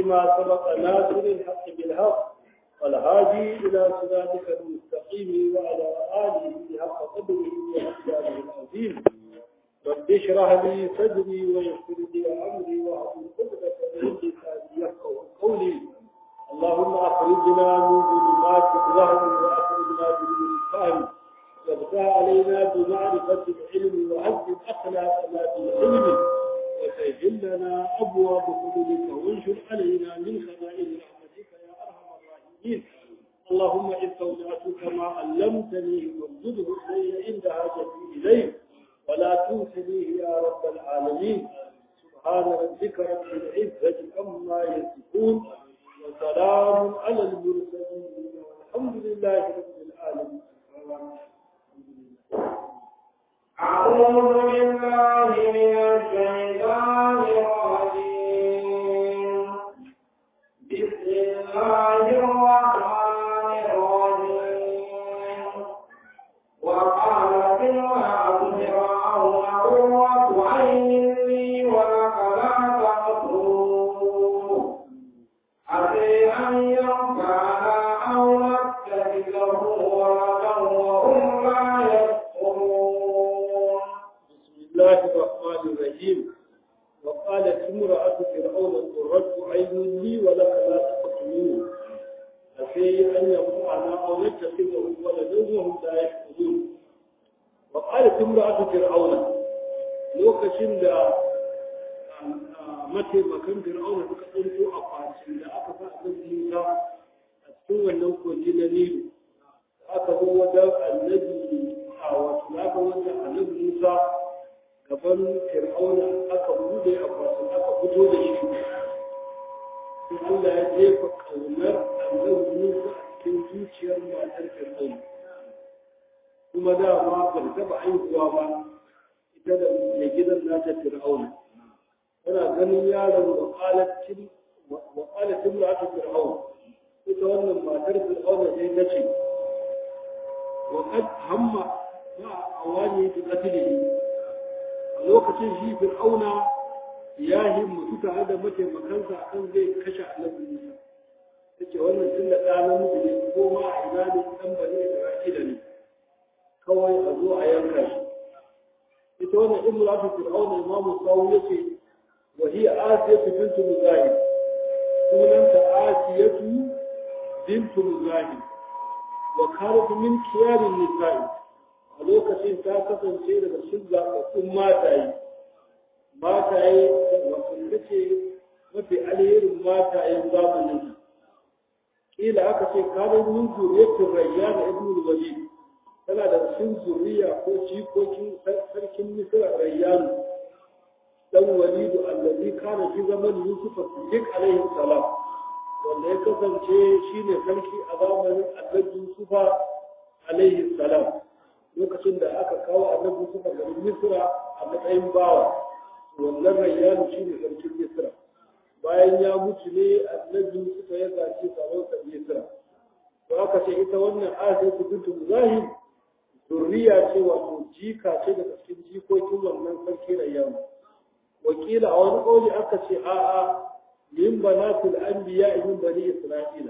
لما سبق ناصر الحق بالحق والهادي إلى صراطك المستقيم وعلى آله حق قدره وأحسانه العظيم رب اشرح لي صدري ويسر لي أمري واحلل عقدة من لساني يفقهوا قولي اللهم أخرجنا من ظلمات الوهم وأخرجنا من الفهم وافتح علينا بمعرفة العلم وعزز أخلاقنا بالعلم وسهل لنا أبواب فضلك وانشر علينا من خزائن رحمتك يا أرحم الراحمين اللهم إذ استودعتك ما علمتني فانزله إلي عند حاجتي إليه ولا تنسنيه يا رب العالمين سبحان ربك رب العزة عما يصفون وسلام على المرسلين والحمد لله رب العالمين أعوذ بالله من الشيطان الرجيم بسم الله الرحمن الرحيم وقالت امرأة فرعون قرة عين لي ولك لا تقتلوه عسى أن ينفعنا أو نتخذه ولدا وهم لا يشكرون بسم الله الرحمن الرحيم وقالت امرأة فرعون قرة عين لي ولك لا تقتلوه عسى أن ينفعنا أو نتخذه ولدا وهم لا يشكرون وقالت امرأة فرعون lokacin da mataimakan fir'auna suka ɗauko a kwacin da aka sa a Musa a cikin wannan kogi na Nilu aka zo wajen annabi a wato aka wajen annabi Musa gaban fir'auna aka bude a kwacin aka fito da shi sai Allah ya jefa kaunar annabi Musa a cikin zuciyar matar fir'auna kuma dama ba ta taɓa haihuwa ba ita da mai gidan nata fir'auna tana ganin yaron wa qalatin wa qalatin ra'atu fir'aun ita wannan matar fir'auna sai ta ce wa qad hamma ma awani bi qatlihi a lokacin shi fir'auna ya himmatu tare da mataimakansa akan zai kashe annabi Musa tace wannan tun da ɗan namiji ne ko ma a ina ne dan bane Isra'ila ne kawai a zo a yanka shi ita wannan imratu fir'auna imamu sawu yace wa hiya asiyatu bintu muzahim sunanta asiyatu bintu muzahim wa kanat min kiyarin nisa'i a lokacin ta kasance daga cikin zaɓaɓɓun mataye mataye wato ce mafi alherin matayen zamanin kila aka ce kanin min zuriyatin rayyana ibnu walid tana da cikin zuriya ko jikokin sarkin misra rayyanu dan walidu allazi kana fi zaman yusuf siddiq alaihi salam wanda ya kasance shine sarki a zamanin annabi yusuf alaihi salam lokacin da aka kawo annabi yusuf garin misra a matsayin bawa wannan rayyanu shine sarkin misra bayan ya mutu ne annabi yusuf ya zaci sarautar misra to aka ce ita wannan asiyatu bintu muzahim zurriya ce wato jika ce daga cikin jikokin wannan sarki rayyanu wakila a wani ƙauli aka ce a'a min banatul anbiya min bani isra'ila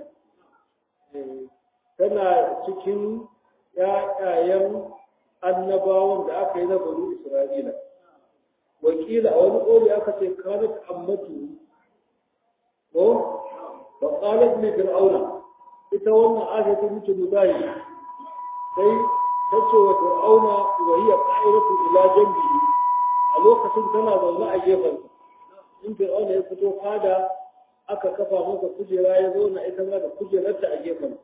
tana cikin ƴaƴayen annabawan da aka yi na bani isra'ila wakila a wani ƙauli aka ce kanat ammatu ko fa qalat li fir'auna ita wannan ayatu mutu mudahi sai tace wa fir'auna wa hiya qa'iratu ila janbihi a lokacin tana zaune a gefen in fir'auna ya fito fada aka kafa masa kujera ya zauna ita ma da kujerarta a gefen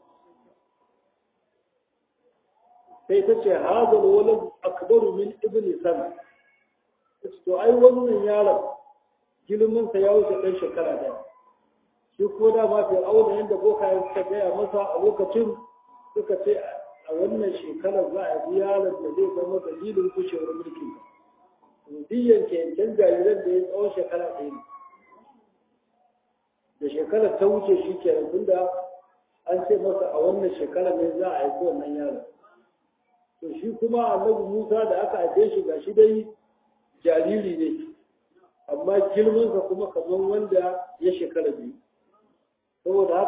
sai ta ce hazal walad akbaru min ibni sana to ai wannan yaron girman sa ya wuce dan shekara daya shi ko da ma fir'auna yanda boka ya suka gaya masa a lokacin suka ce a wannan shekarar za a yi yaron da zai zama dalilin kushewar mulkin diyan yanken jariran da ya tsawon shekara ɗaya ne da shekarar ta wuce shi ke tunda an ce masa a wannan shekarar ne za a haifi wannan yaron to shi kuma annabi musa da aka haife shi ga shi dai jariri ne amma girmansa kuma kamar wanda ya shekara biyu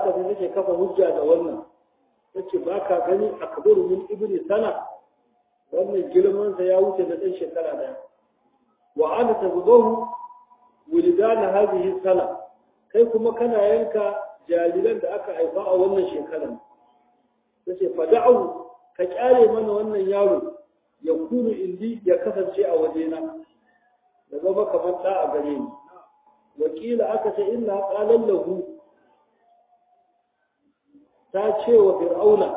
haka sai take kafa hujja da wannan tace ba ka gani akbaru min ibni sana wannan girman sa ya wuce da ɗan shekara daya wa ana tazbahu wulidana hadhihi sana kai kuma kana yanka jariran da aka haifa a wannan shekarar tace fada'u ka kyale mana wannan yaro ya kunu indi ya kasance a wajena da zama kamar da a gare ni wakila aka ce inna qalan lahu ta ce wa fir'auna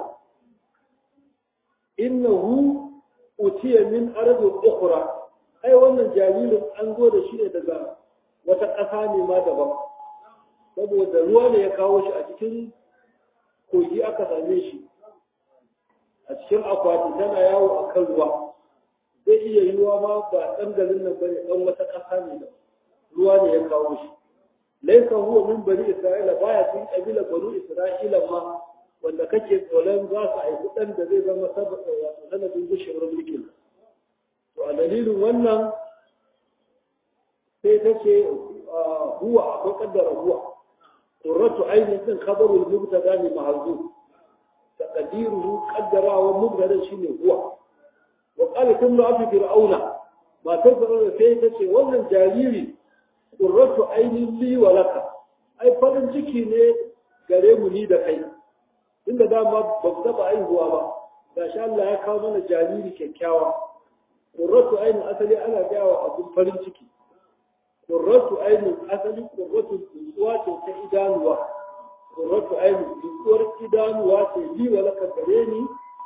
innahu utiya min ardin ukhra ai wannan jaririn an zo da shi ne daga wata ƙasa ne ma daban saboda ruwa ne ya kawo shi a cikin kogi aka same shi a cikin akwati tana yawo a kan ruwa zai iya yiwuwa ma ba ɗan garin nan bane ɗan wata ƙasa ne da ruwa ne ya kawo shi laisa huwa min bani isra'ila baya cikin ƙabilar banu isra'ila ma wanda kake tsoron za su aiki ɗan da zai zama saboda wato sanadin gushewar mulkin to a dalilin wannan sai ta ce huwa akwai kaddara huwa qurratu ainihin din khabarul mubtada ne mahzu taqdiruhu qaddara wa mubtada shine huwa wa qala kullu abi fir'auna ma tafsira sai ta ce wannan jariri qurratu ainihin li wa laka ai farin ciki ne gare mu ni da kai inda dama ba ku taba aihuwa ba gashi Allah ya kawo mana jariri kyakkyawa qurratu ainihin asali ana gaya wa abun farin ciki qurratu ainihin asali qurratu nutsuwa ce ta idanuwa qurratu ainihin nutsuwar idanuwa ce li wa laka gare ni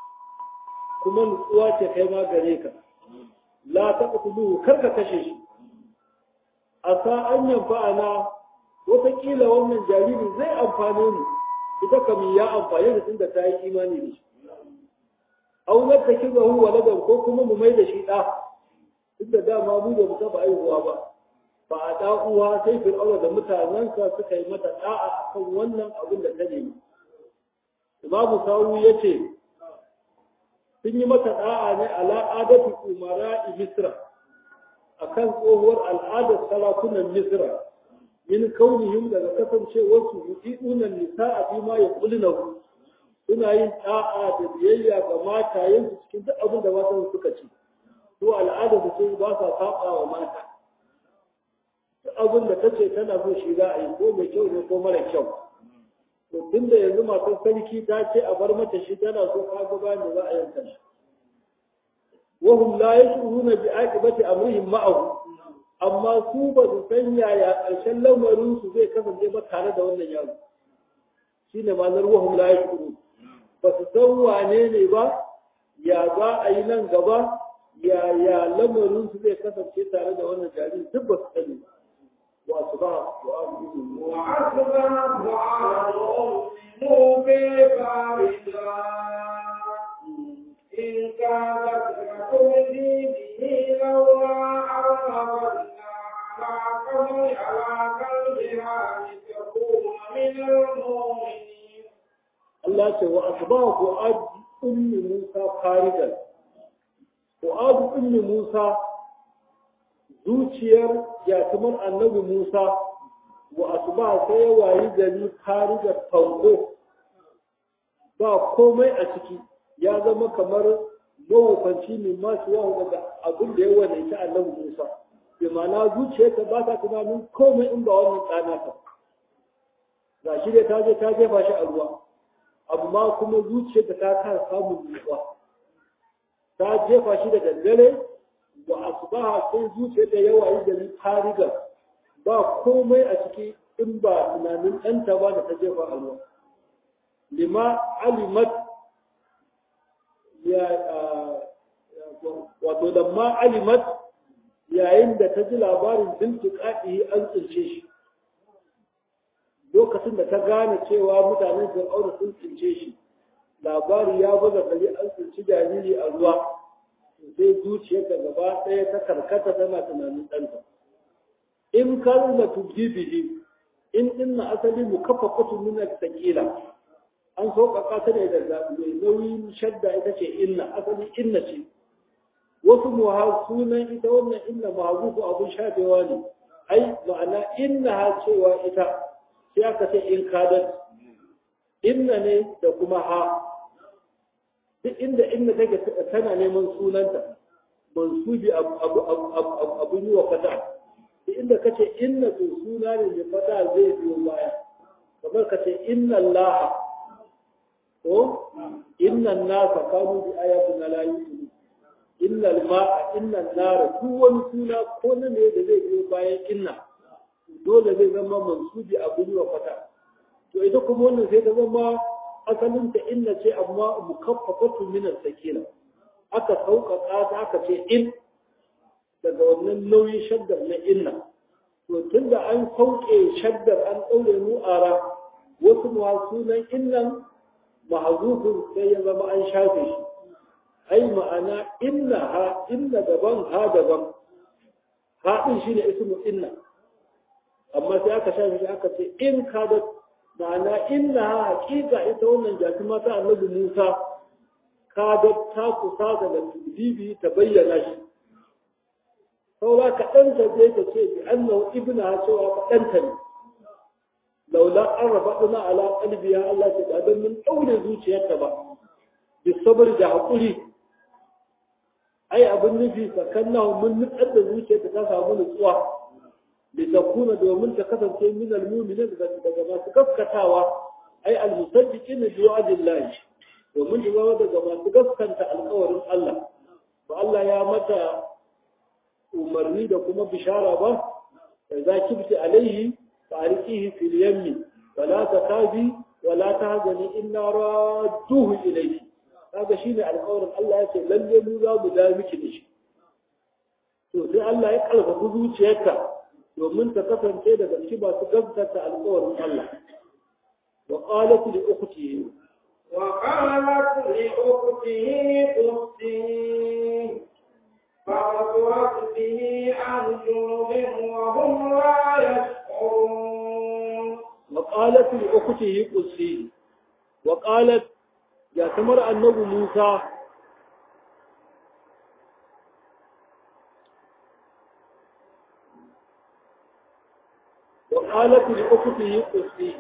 kuma nutsuwa ce kai ma gare ka la taqtuluhu kar ka kashe shi asa an yanfa'ana wataƙila wannan jariri zai amfane mu ita kam ya amfani da tunda ta yi imani da shi au na ta kiza hu waladan ko kuma mu mai da shi ɗa tunda dama mu da mu taɓa aihuwa ba ba a ɗa uwa sai fir'auna da mutanensa suka yi mata ɗa'a akan wannan abin da ta nemi imamu sawu ya ce sun yi mata ɗa'a ne ala adatu umara misra akan tsohuwar al'adar sarakunan misra min kaunihim daga kasancewarsu yuɗiɗuna nisa'a fi ma yaqulunahu suna yin ta'a da biyayya ga matayensu cikin duk abin da matan suka ci to al'ada su ce ba sa saba wa mata duk abin da tace tana so shi za a yi ko mai kyau ne ko mara kyau to tunda yanzu matar sarki ta ce a bar mata shi tana so ka ga bayan da za a yanka shi wahum la yashuruna bi aqibati amrihim ma'ahu amma su ba su san yaya ƙarshen lamarin su zai kasance ba tare da wannan yaro shine ma'anar wahum la yashuruna ba su san wane ne ba ya za a yi nan gaba ya ya lamarin su zai kasance tare da wannan jariri duk ba su sani ba wa su ba wa abu وأصبح دعاء موسى فارجا إن كانت لتبدي به لولا أرهبنا على قلب على قلبها لتكون من المؤمنين Allah ce wa asbahu fu'ad ummi Musa faridan fu'ad ummi Musa zuciyar yatimar annabi Musa wa asba sai ya wayi gari faridan fanko ba komai a ciki ya zama kamar mawufanci ne masu yawa daga abin da ya wadaita annabi Musa bi ma'ana zuciyarta ba ta tunanin komai in ba wannan tsana ta ga shi dai ta je ta jefa shi a ruwa amma kuma zuciyarta ta kara samun nutsuwa ta jefa shi da daddare wa asbaha sai zuciyarta yawa yi gari fariga ba komai a ciki in ba tunanin ɗanta ba da ta jefa a ruwa lima alimat ya wato da ma alimat yayin da ta ji labarin bintiƙaɗi an tsince shi lokacin da ta gane cewa mutanen fir'auna sun tsince shi labari ya baza gari an tsinci jariri a ruwa sai zuciyar da gaba ɗaya ta karkata tana tunanin ɗanta in kan da tubji bihi in inna asali mu kafa kutu min sakila an sauƙaƙa ta ne da mai nauyin shadda ita ce inna asali inna ce wasu muha sunan ita wannan inna mahagufu abun shafewa ne ai ma'ana inna ha cewa ita sai aka ce in kadat inna ne da kuma ha duk inda inna take tana neman sunanta mansubi abu yi wa fata duk inda kace inna to suna ne mai fata zai biyo baya kamar kace inna Allah ko inna nasa kanu bi ayatina la yu'minu inna al-ma'a inna an-nara duk wani suna ko na ne da zai biyo bayan inna dole zai zama mansubi abu yi wa fata to ita kuma wannan sai ta zama asalin ta inna ce amma mukaffafatu min as-sakina aka sauƙaƙa ta aka ce in daga wannan nauyin shaddar na inna to tunda an sauke shaddar an ɗaure nu'ara wasu ma sunan innan mahazufin sai ya zama an shafe shi ai ma'ana inna ha inna daban ha daban ha din shine ismu inna amma sai aka shafe shi aka ce in ka da ma'ana inna ha hakika ita wannan jati mata annabi Musa ka ga ta kusa daga bibi ta bayyana shi saura kaɗan ta je ta ce bi annahu ibna cewa kaɗan ta ne laula an rafaɗuna ala qalbiya Allah ce da dan mun daure zuciyarta ba bi sabr da hakuri ai abin nufi sakannahu mun nutsar da zuciyarta ta samu nutsuwa da takuna domin ta kasance min almu'minin daga masu gaskatawa ai almusaddiqin bi wa'dillahi domin ta zama daga masu gaskanta alƙawarin Allah ba Allah ya mata umarni da kuma bishara ba za kibti alaihi فأرقيه في اليم ولا تخافي ولا تهزني إنا رادوه إليك هذا شيء على قول الله يقول لن يمولا مدامك نشي to sai Allah ya kalfafa zuciyarka domin ta kasance daga cikin masu gaskata alƙawarin Allah wa qalat li ukhtihi wa qalat li ukhtihi qusti فَأَصْرَتْ بِهِ عَنْ جُنُبٍ وَهُمْ لَا يَشْعُرُونَ وقالت لأخته قصي وقالت يا تمر النبي موسى وقالت لأخته قصي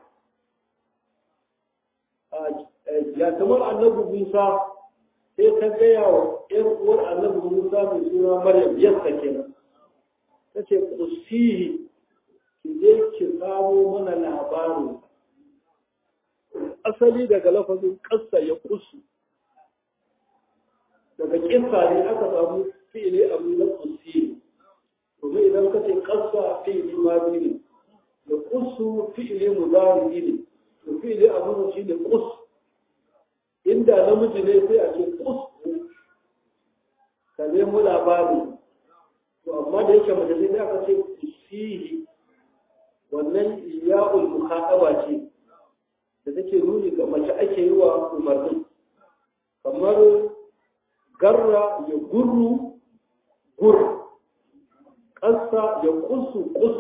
يا تمر النبي موسى sai ta gaya wa ‘yan uwar annabi Musa mai suna Maryam yadda kenan. Ta ce, Kusihi, ki je ki samo mana labarin. Asali daga lafazin ƙasa ya kusu. Daga ƙinsa ne aka samu fi'ili abu na kusihi. Kuma idan ka ce ƙasa fi'ili ma ne, da kusu fi'ili muzari ne, to fi'ili abu shi ne kusu. inda namiji ne sai a ce kusku ka nemo labari to amma da yake mace sai aka ce kusihi wannan ya'ul mukhaqaba ce da take nuni ga mace ake yi wa umarni kamar garra ya gurru gur ƙasa ya kusu kus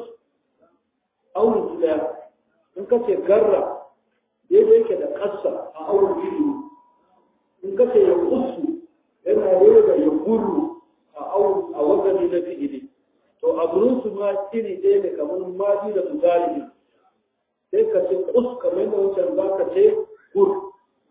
auren daya in ka ce garra daidai yake da ƙasa a auren biyu in ka ce ya kusu yana daidai da ya gurru a wazani na fi'ili to abun su ma iri ɗaya ne kamar maji da muzari sai ka ce kus kamar yadda wancan za ka ce gur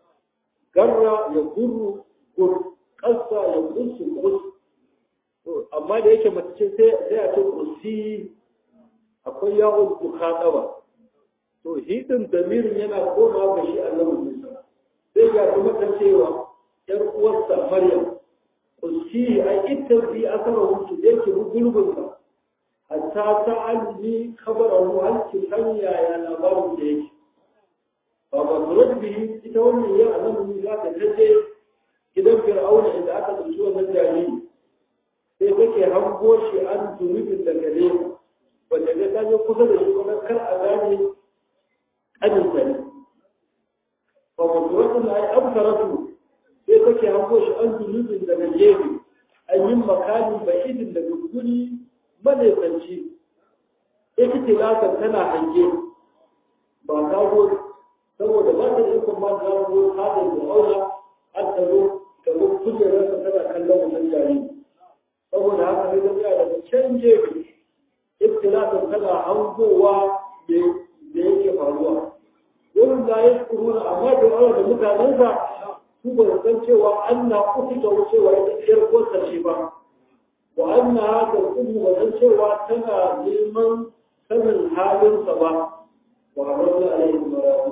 garra ya gurru gur ƙasa ya kusu kus amma da yake mace sai a ce kusi akwai yawon bukatawa to hidin damirin yana koma ga shi annabi Musa sai ga kuma ta cewa yar uwarsa Maryam kusi ai ita bi asara wuce da yake gulbin sa hatta ta alli kabarahu hal ki san yaya labarin da yake ba ba zuwa bihi ita wannan ya annabi Musa ta tace gidan Fir'auna inda aka tsinci wannan jariri sai take hango shi an zunubin daga nesa wanda ga ta je kusa da shi kuma kar a gane ƙaninsa ne ba wasu wasu na yi abkaratu sai take hango shi an zunubin daga gefe an yi makamin ba'idin daga guri manaisanci ita tilasar tana hange ba ta zo saboda ba ta yi kuma ta zo ta da auna har ta zo ta zo kujerarsa tana kallon wannan jariri saboda haka sai ta daga can gefe ibtilafin tana hangowa da yake faruwa wurin da yashkuruna amma da Allah da mutanensa su ba su san cewa Allah kuka cewa ita iyar kosa ce ba wa anna hada kuma ba san cewa tana neman sanin halinsa ba wa rabbi alaihi maradu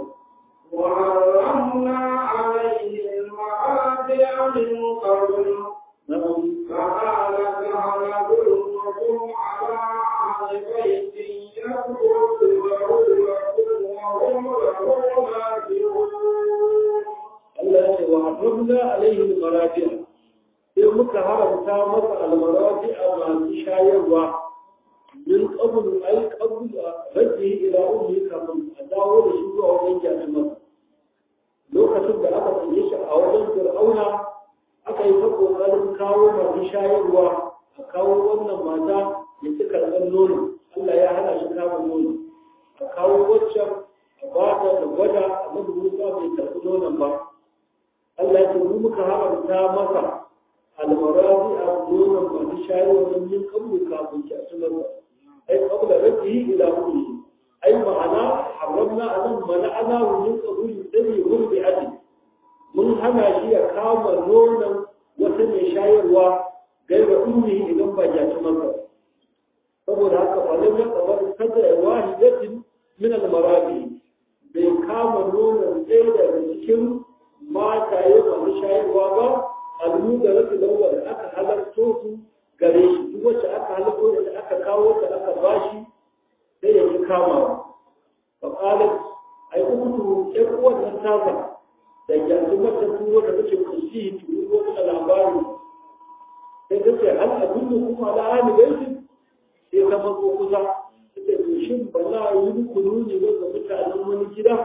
وحرمنا عليه المعاصي من قبل na'am فقالت هلكم على أهل بيت يكتبه لكم وهم له ناصرون Allah ya ce wa harramna alaihi al-maraji'a sai muka haramta masa al-maraji'a masu shayarwa min qabl ay qabl raddi ila ummi kafin a dawo da shi zuwa wajen jami'an lokacin da aka sanye shi a wajen fir'auna aka yi ta kokarin kawo masu shayarwa a kawo wannan mata ya ci karɓar nono Allah ya hana shi kama nono a kawo waccan a ba ta da gwada annabi Musa bai karɓi nonon ba Allah ya ce mu muka haramta masa almarazi a nonon masu shayarwa don yin kabulu kafin ki a sunarwa ai kabula rabbi ila ummi ai ma'ana haramna anan mana'ana wa min qabuli dani wurbi adi mun hana shi ya kama nonon wata mai shayarwa gaira ummi idan ba ya ci masa saboda haka falon ya kabar kada ya wahidatin min almarazi bai kama nonon ɗaya daga cikin mataye masu shayarwa ba almu da rasu lauwa da aka halarto su gare shi duk wacce aka halarto da aka kawo ta aka bashi sai ya yi kamawa fa qalat ai uku ƴan uwan nan tasa da yanzu mata tuwo da take kusi tuwo da labari sai ta ce hal abinda kuma ala ahli baiti sai ta mazo kusa ta ce to shin ba za a yi muku nuni ba ga mutanen wani gida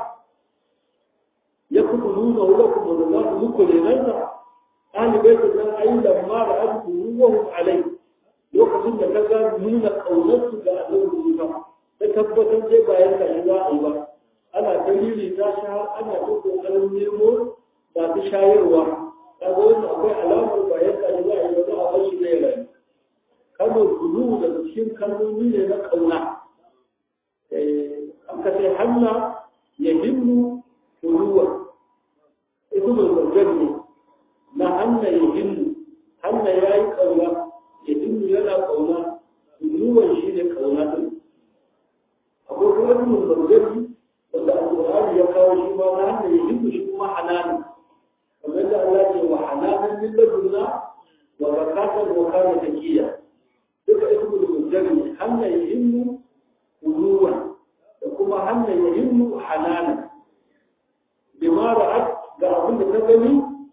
ya kuma nuna wa kuma da za su muku renanta ahli baiti nan ayi lamma da abu ruwahum alai lokacin da ta ga nuna kaunarsu ga annabi Musa ta tabbatar dai bayan ka shi za a yi ba ana dalili ta sha ana ta kokarin nemo masu shayarwa kaga wannan akwai alamar bayan ka shi za a yi ba za a bar shi ne rai kalmar gudu daga cikin kalmomi ne na kauna aka ce hanna ya himmu kuluwa ita mai zargar ne na hanna ya himmu hanna ya yi kauna ya himmu yana kauna kuluwan shi ne kauna din akwai kuma mai zargar wanda alƙur'ani ya kawo shi ma na hanna ya himmu shi kuma hanani kamar da Allah ce wa hananan min ladunna wa zakatan wa kana taqiya duka ismul mujrimi hanna ya himmu kuluwan da kuma hanna ya himmu hanana bima ra'at ga abin da ta gani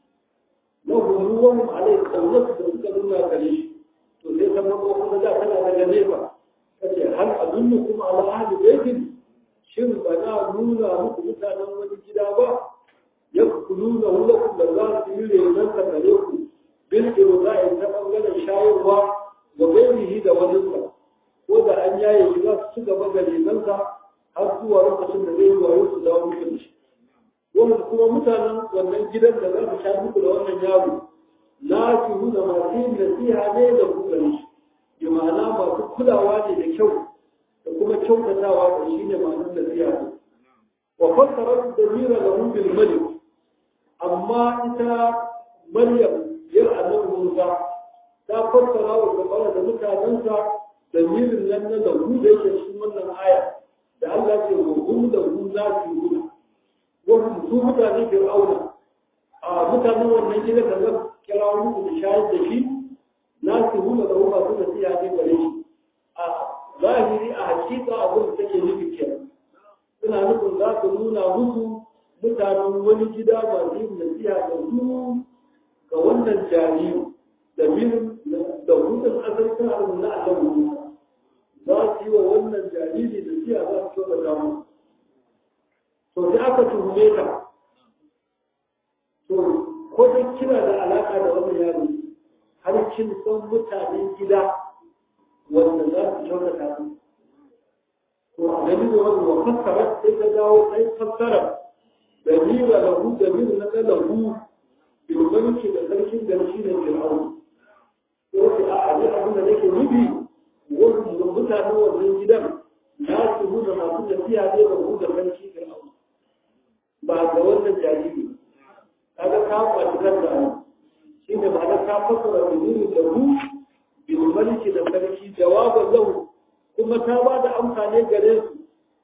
na huluwan alai kaunarsu da suka nuna gare shi to sai ta mako kuma za tana daga nefa ta ce hal abinnu kuma ala ahli baitin shin ba na nuna muku mutanen wani gida ba ya nuna hulakum da za su yi renon ka gare ku bil irza'i ta bangaren shayarwa ga bainihi da wajensa ko da an yaye shi za su ci gaba da renonsa har zuwa lokacin da zai yi wayo su dawo muku da shi wanda kuma mutanen wannan gidan da za su sha muku da wannan yaro na su nuna masu yin nasiha ne da kuka shi bi ma'ana masu kulawa ne da kyau da kuma kyautatawa da shi ne ma'anar nasiha ne wa fassara da mira da bil malik amma ita maryam yar annabi musa ta fassara wa gabara da mutanensa da mirin nan na lahu da yake cikin wannan aya da Allah ce wa hum da hu za su yi wani su mutane fir'auna a mutanen wannan gida da zan kira muku da shayar da shi na su hula da ruwa su da siya ne gare shi a zahiri a hakika abin da take nufi kenan suna nufin za su nuna musu mutanen wani gida masu yin nasiha da su ga wannan jariri da min da hutun asali suna da na Allah Musa za su yi wa wannan jariri nasiha za su kyautata musu to sai aka tuhume ka to ko dai kina da alaka da wannan yaro har kin san mutanen gida wanda za su kyautata su to a gani da wani wa fassara sai ta dawo sai fassara da mira da hu da mira na kala hu bilbanci da sarkin garshi da fir'aun ko sai a abi abin da nake nufi wannan mutanen wannan gidan na su hu da masu tafiya ne da hu da sarki fir'aun ba ga wannan jariri kaga ka kwaci kanka ne shi ne ma'ana ta fasara da nuni da hu bil maliki da sarki jawaban lahu kuma ta ba da amsa ne gare su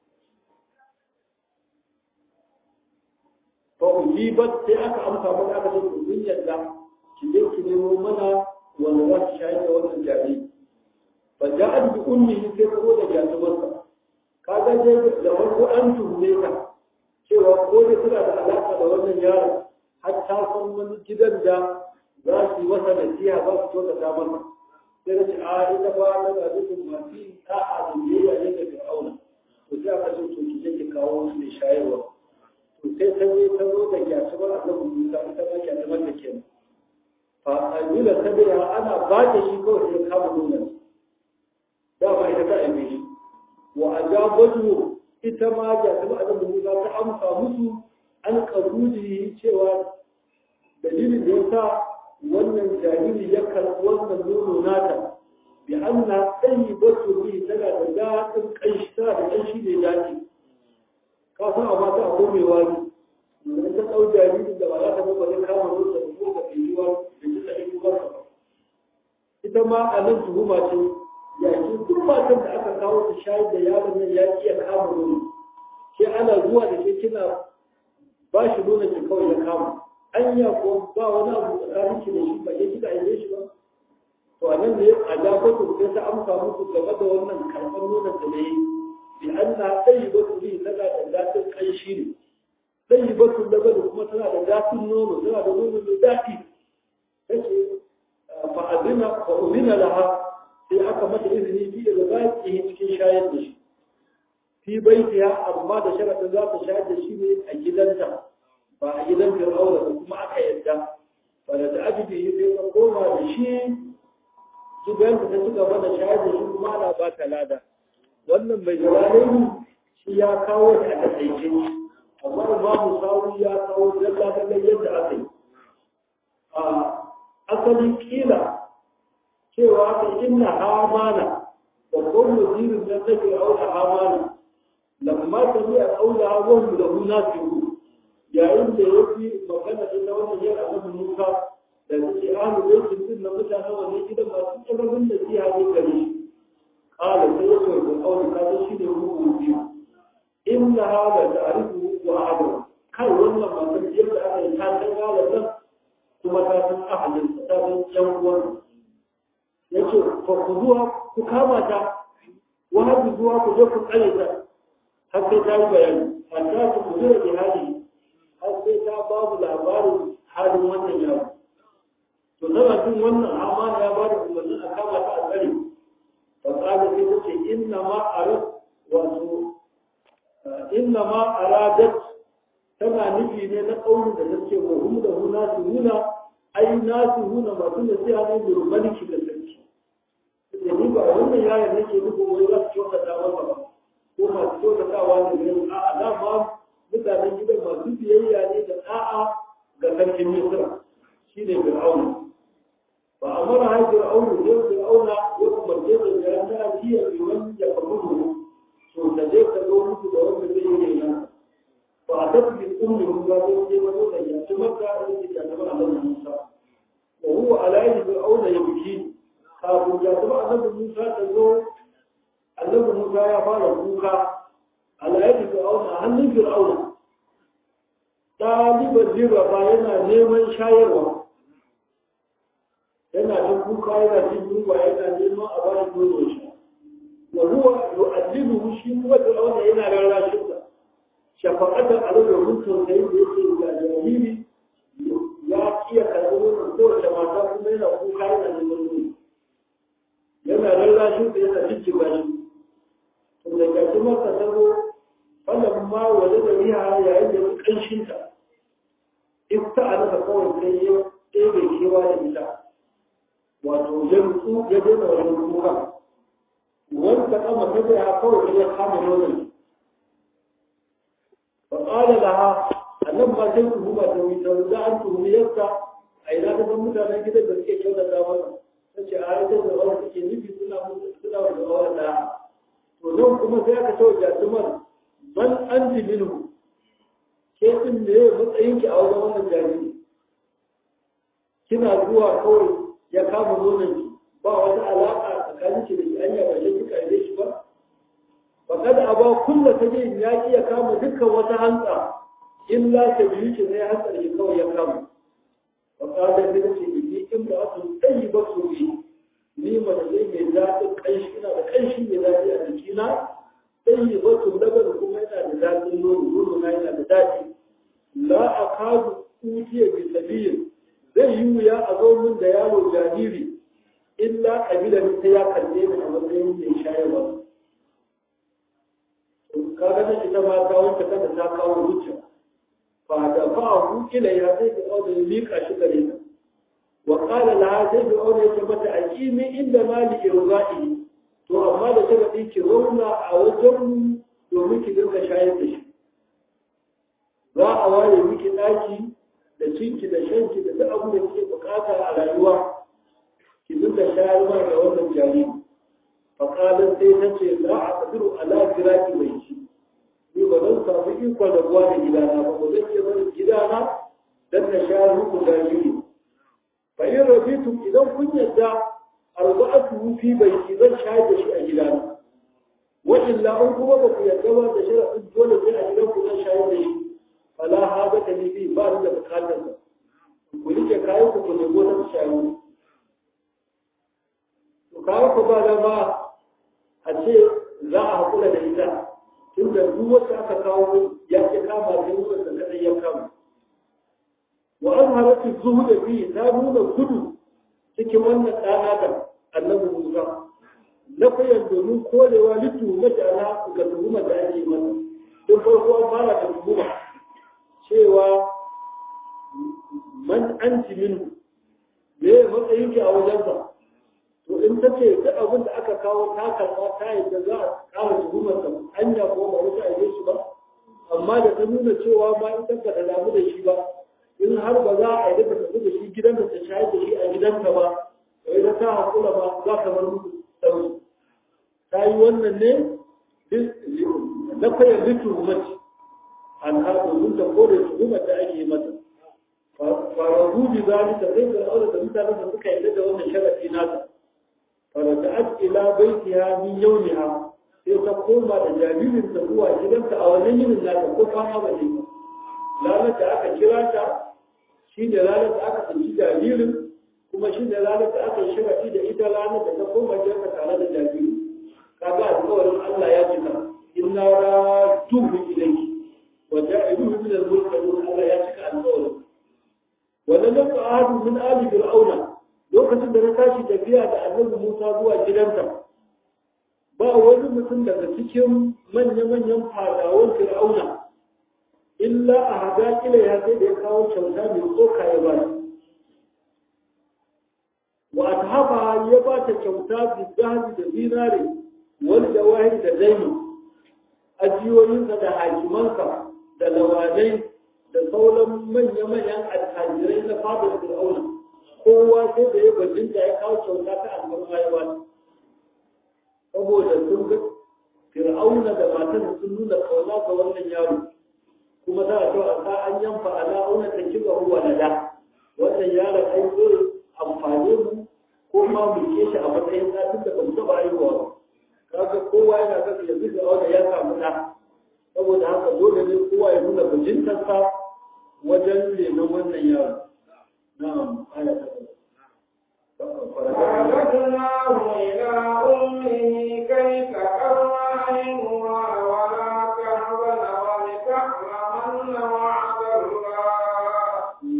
fa ujibat sai aka amsa mana aka ce kun yadda ki je ki nemo mana wanda za ki shayar da wannan jariri fa ja'at bi ummihi sai ta zo da jatumarsa kaga dai da farko an tuhume ka cewa ko da suna da alaka da wannan yaron har ta san wani gidan da za su yi masa nasiha za su tota ta masa sai da ce a ita ba ta da dukkan masu yin ta'a da biyayya ne ga fir'auna to sai aka ce to ki je ki kawo su ne shayarwa to sai ta je ta zo da gyatubar annabi Musa ita ma gyatubar da kenan fa ajila sabira ana ba da shi kawai sai kama nonon dama ita ta aibe shi wa ajabatu ita ma gyatubar annabi Musa ta amsa musu an kabuji cewa dalilin da ya sa wannan jariri ya karɓi wannan nono nata bi anna tayyibatu bi tana da daɗin ƙanshi tana da ƙanshi ne daɗi ka san a mata akwai mai wani idan ta ɗau jaririn da ba za ta ba zai kama nono da ko ka ɗauki wani da ji tsaye ko ba ita ma a nan tuhuma ce yakin duk matan da aka kawo ta shayar da yaron nan ya iya kama nono ke ana zuwa da ke kina ba shi nuna ki kawai ya kama anya ko ba wani abu tsakanin ki da shi ba ke kika aike shi ba to a nan ne a jabatu sai ta amsa musu game da wannan karɓar nuna da ne bi anna tayyibatu li tana da datin kanshi ne tayyibatu labadu kuma tana da datin nono tana da nono mai daɗi tace fa azina fa uzina laha sai aka mata izini bi da baki cikin shayar da shi fi baitiha amma da sharadin za ta shayar da shi ne a gidanta ba a gidan fir'auna da kuma aka yadda ba da ajibi sai ta koma da shi gidan ta ci gaba da shayar da shi kuma ana ba ta lada wannan mai jalalai shi ya kawo da aka taice amma babu sawu ya kawo dalla dalla yadda aka yi a asalin kila cewa aka inna hamana babban wazirin da take auna hamana lamma tabi'a qawlaha wa hum lahu nasihun yayin da ya fi magana ita wannan yin annabi Musa da take ahlu baitin din na mutane wannan gidan masu tsarabin da siya ne gare shi qala sai ya ce ga kawai ka san shi ne ruhu biyu inna hada ta'rifu wa ahlu kai wannan matan yadda aka yi ta san galan nan kuma ta san ahalin ta san yan uwan yace fa ku zuwa ku kama ta wa hadu zuwa ku je ku tsare ta har sai ta yi bayani hatta ku kudura da hali har sai ta babu labarin halin wannan yaro to tana jin wannan amana ya ba da umarnin a kama ta a tsare fa tsada sai ta ce inna ma arad wato inna ma aradat tana nufi ne na ƙaunin da take wa hum da hu nasu nuna ai nasu nuna masu da sai hannun da rubaniki da sarki da ni ba wannan yaron nake nufin wai za su kyautata masa ba ko masu kyautatawa ne gani a alama mutanen gidan masu biyayya ne da da'a ga sarkin Misra shi ne Fir'auna. Ba a mara hai Fir'auna ne Fir'auna ya umarce da ya ta jiya mai wani da kamunu to da zai ka zo musu da wanda zai yi nan. Ba a tafi bi ummi mun ga zai je wani da ya ci maka da ke ya zama Allah Musa. Wa huwa alayhi Fir'auna ya biki kafin ya zama Annabi Musa ta zo Annabi Musa ya fara kuka alayhi Fir'auna hannun Fir'auna ɗaliban jiraba yana neman shayarwa yana jin kuka yana jin yunwa yana neman a bayan nono shi wa huwa yu'addibuhu shi kuma da wanda yana rarrashin sa shafaqatan alaihi wa tausayin da yake ga jariri ya iya karɓi nonon kowace mata kuma yana kuka yana neman nono yana rarrashin sa yana jijjiga shi to da gashi masa sabo wannan ma waje da riha yayin da ya kanshinta ita a nasa kawai sai ya ɗebe kewa da ita wato ya rutsu ya daina wani kuka wanda kama ta da ya kawai ya kama nonon fa qala laha annan ma sai ku buga ta wuta da an tuhumi yadda a ina ta san mutanen gidan da suke kyautata masa tace a ita da wani suke nufi suna suna da wani da to nan kuma sai aka ce wa jatumar bal anti minhu ke din ne matsayinki a wajen wannan jariri kina zuwa kawai ya kama nononki ba wata alaƙa tsakanin ki da shi anya ba shi kika yi shi ba fa kada aba kullu tajin ya ki ya kama dukkan wata hantsa illa ta biyu ki sai hantsar shi kawai ya kama fa kada da ce ni in ba su tsayi ba su yi ni mace ne mai daɗin ƙanshi ina da ƙanshi mai daɗi a jikina tsayi ba su labar kuma yana da daɗin nono nono na yana da daɗi la akadu utiya bi sabiyin zai yi wuya a zo min da yaro jariri illa kabila ne ta ya kalle ni a matsayin mai shayarwa kaga ta ita ma ta wanke kada ta kawo hujja fa da fa hu ila ya sai ki auda ya mika shi gare ta wa qala la sai ki auda ya mata aqimi inda mali irza'i to amma da sharadi ki zauna a wajen domin ki dinga shayar da shi za a ware miki daki da cinki da shanki da duk abin da kike bukata a rayuwa ki dinga shayarwa da wannan jariri faƙalar sai ta ce za a ƙadiru ala firaki mai ci ni ba zan samu ikon rabuwa da gidana ba ba zan iya barin gidana don na shayar muku jariri fa in rabitu idan kun yadda arba'atu fi baiti zan shayar da shi a gidana wa illa in kuma ba ku yadda ba da sharadin dole sai a gidan ku zan shayar da shi fala haza ta ni bi ba ni da bukatar sa ku rike kayan ku ku nemo ta shayar to kawo ku ba da ba a ce za a haƙura da ita tun da duk wacce aka kawo ya ke kama da yin wanda kadai ya kama wa an halatta zuhu da fi ta nuna gudu cikin wannan ɗana da annabi musa na fayan domin korewa litu na jana ga tuhumar da ake masa don farko an fara da tuhuma cewa man an minu me matsayin ki a wajensa to in ta ce duk abin da aka kawo ta karɓa ta yadda za a ƙara tuhumar da hanya ko ba wata aje shi ba amma da ta nuna cewa ma in ta ta damu da shi ba in har ba za a yi ta tafi da shi gidan da ta shayar da shi a gidanta ba to idan ta haƙura ba za ka bar musu ɗauki ta yi wannan ne na fayar da tuhumaci an har domin ta kore tuhumar da ake mata farahu bi zalika sai da aure da mutanen da suka yarda da wannan sharafi nata فرجعت إلى بيتها من يومها sai ta koma da jaririn ta zuwa gidanta a wannan yinin da ta ko kama ba ne ranar da aka kira ta shi ne ranar da aka tsanci jaririn kuma shi ne ranar da aka shirafi da ita ranar da ta koma gidanta tare da jariri kaga alƙawarin Allah ya cika inna raduhu ilayki wa ja'iluhu min al-mursalin Allah ya cika alƙawarin wa lam yaqa'u min ali fir'auna lokacin da na tashi tafiya da annabi Musa zuwa gidanta ba wani mutum daga cikin manya-manyan fadawan Fir'auna illa a haga ila ya sai da ya kawo kyauta mai tsoka ya ba wa hafa ya ba ta kyauta bi zahabi da zinare wani da wahi da zaini ajiyoyinsa da hakimansa da lawanai da sauran manya-manyan attajirai na fadar Fir'auna kowa sai da ya bajinta ya kawo kyauta ta alfarma ya bata saboda sun ga fir'auna da matan sun nuna kauna ga wannan yaro kuma za a so a sa an yanfa ala auna ta kiba huwa na da wannan yaron ai zai amfane mu ko ma mu ke shi a matsayin satin da ba mu taɓa haihuwa ba kaga kowa yana kasa yanzu da auna ya samu ɗa saboda haka dole ne kowa ya nuna bajintarsa wajen renon wannan yaro نعم آية فرددناه إلى أمه كي تقر عينها ولا تحزن ولتعلمن وعد الله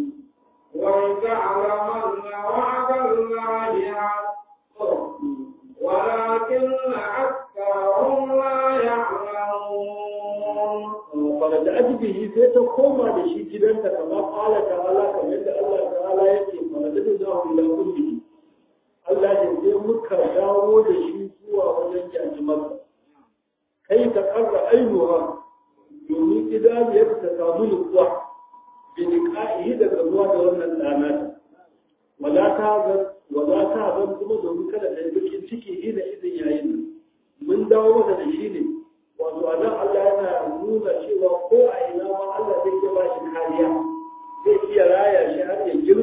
ولتعلمن وعد الله حق ولكن أكثرهم لا يعلمون فرجعت به sai ta koma da shi gidanta kamar qala ta'ala kamar yadda Allah ta'ala yake faradadnahu ila ummihi Allah ya sai muka dawo da shi zuwa wajen jajimarsa kai ta karra ainuha domin idaniyar ta samu nutsuwa bi liqa'ihi daga zuwa da wannan dana wala ta ga wala ta ga kuma domin kada ta yi bakin ciki ina izin yayin mun dawo mata da shi ne wato a nan Allah yana nuna cewa ko a ina ma Allah zai iya ba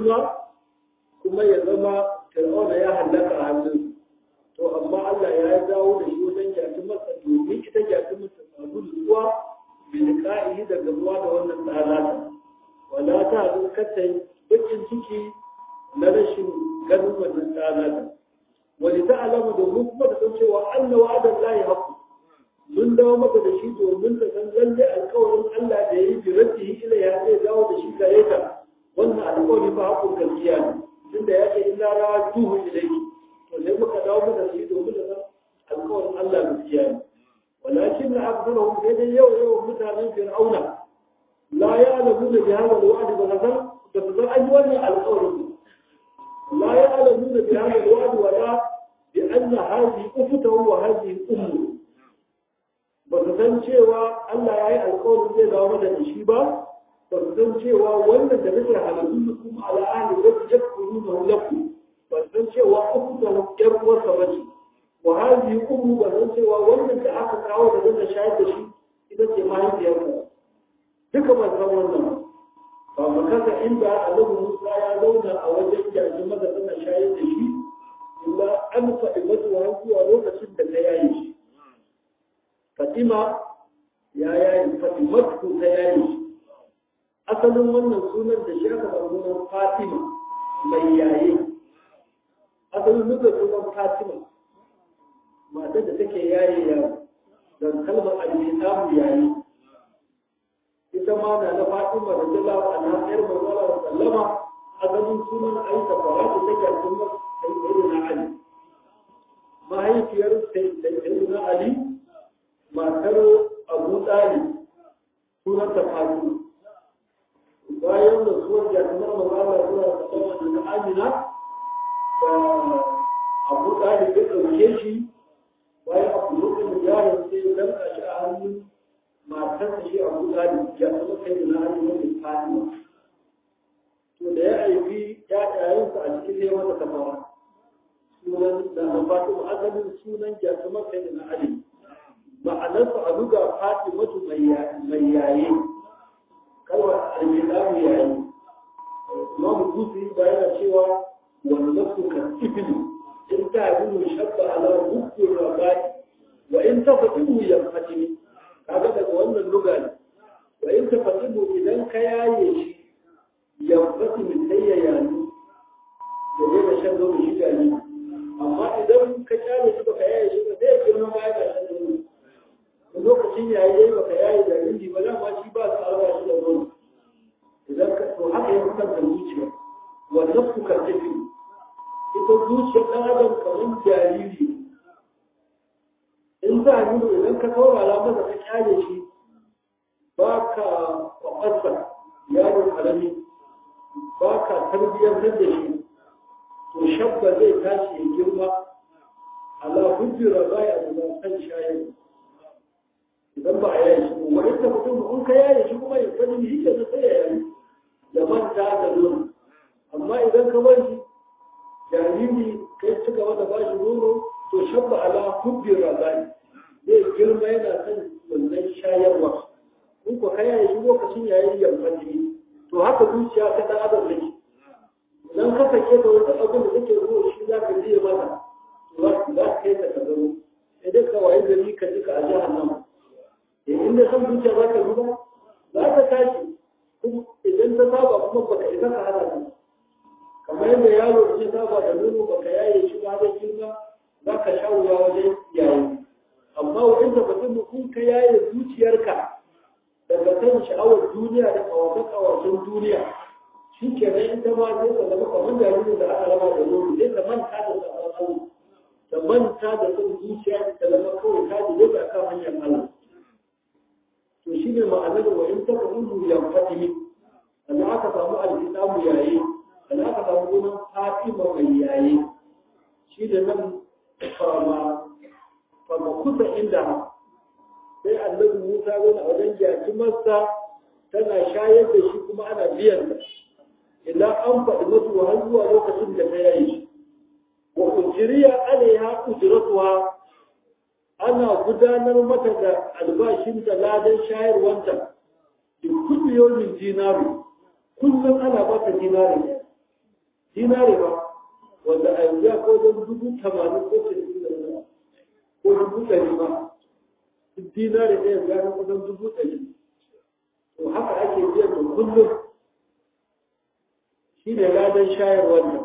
girma kuma ya zama fir'auna ya hallaka a hannun to amma Allah ya dawo da shi wajen jaki masa domin ita jaki masa samu nutsuwa bilka'i da gamuwa da wannan tsanata wala ta zo kata bakin ciki na rashin ganin wannan tsanata wani ta alama domin kuma da san cewa Allah wa'adan lahi haku mun dawo maka da shi domin ta san lalle alkawarin Allah da ya yi biratihi ila ya zai dawo da shi gare ta wannan alkawari ba hakun gaskiya ne tunda ya ce illa rawa duhu ilayki to sai muka dawo maka da shi domin da san alkawarin Allah gaskiya ne ولكن أكثرهم كده يوم يوم مثلا فرعون لا يعلمون بهذا الوعد بغزل بغزل أجواني القول لا يعلمون بهذا الوعد ولا بأن هذه أفته وهذه أمه بغزل شيوا ألا يعي القول زي لا مدى نشيبا بغزل شيوا وانا دمتر على كلكم على أهل الذي يكفرونه لكم بغزل شيوا أفته يروا سبجي وهذه أمه بزن cewa wannan da aka kawo da zan shayar da shi ita ce mahaifiyarsa duka ban san wannan ba mu kasa inda annabi Musa ya zauna a wajen jajin maza tana shayar da shi illa an faɗi mata wa zuwa lokacin da ta yaye shi Fatima ya yaye Fatimatu ta yaye shi asalin wannan sunan da shi aka samu sunan Fatima mai yaye asalin nufin sunan Fatima matar da take yaye yaro don kalmar al-islamu yayi ita ma na na Fatima da Jalla wa anha yar manzala wa sallama asalin sunan Aisha Faratu take kuma sayyidina Ali mahaifiyar sayyidina Ali matar Abu Talib sunan ta Fatima bayan da suwar jami'ar manzala suna sallama da Amina da Abu Talib ya ɗauke shi bayan abu lokacin yaron sai ya danka shi a hannun matar shi a kuka da ya zama kai da na hannun wani fatima to da ya aibi ya yayin sa a cikin sai mata kafara sunan da na fatima asalin sunan ya zama kai da na ali ma'anarsa a duga fatimatu mai yaye kalmar almilamu yayi imamu kusi bayan cewa wani nafsu kan ibnu in ta yi shabba ala hukun rabai wa in ta fatimu ya fatimi kaga daga wannan luga ne wa in ta fatimu idan ka yaye shi ya fatimi sai ya yayi da zai da shan zobe shi gani amma idan ka kyale shi baka yaye shi ba sai ya girma ma ya shan zobe lokacin yayi yayi baka yaye da rinji ba dama shi ba su alwa shi da zobe idan ka to haka ya fitar da zuciya wa nafsu ka tafi ita zuciyar ɗan adam kamar jariri in za a yi idan ka saurara masa ka kyale shi ba ka kwakwasa yaron karami ba ka tarbiyyar da shi to shabba zai tashi ya girma ala hujjira baya da kan shayar idan ba a yayi shi kuma wani ta mutum in ka yaye shi kuma ya sani shi ke sai ya yayi ya manta da nono amma idan ka bar shi jariri kai ci gaba da bashi nono to shabba ala hubbin razai zai girma yana son wannan shayarwa in ko kai yayi shi lokacin yayin yankan jini to haka zuciya ta dan adam take idan ka sake da wata abin da take so shi za ka je mata to za ka kai ta ka zaro sai dai ka wayi gari ka ji ka a jahannama eh inda san zuciya za ka zuba za ka tashi kuma idan ta saba kuma baka isa ka hana ta kamar yadda yaro ya saba da nono baka yaye shi ba zai girma za ka sha wuya wajen yayi amma wajen da mutum in ka yaye zuciyarka daga kan sha'awar duniya da kawace-kawacen duniya shi ke nan ita ma zai ka zama kamar jaririn da aka raba da nono zai ka manta da sabon Allah da manta da son zuciya da zama kawai ta ji zai kan hanyar Allah to shi ne ma'anar wa in ta kudu ya fatimi sannan aka samu alkitabu yayi sannan aka samu sunan fatima mai yayi shi da nan fama fama kusa inda sai annabi Musa wani a wajen jaki masa tana shayar da shi kuma ana biyan da idan an faɗi masu har zuwa lokacin da ta yayi wa ujiriya alaiha ujratuha ana gudanar mata da albashin da ladan shayarwanta da kullu yawmin dinaru kullum ana ba ta dinari dinare ba wanda a yanzu ya ko don dubu tamanin ko cikin da wani ko dubu ɗari ba duk dinare ɗaya ya ga kusan dubu ɗari to haka ake biyan da kullum shi ne ladan shayar wannan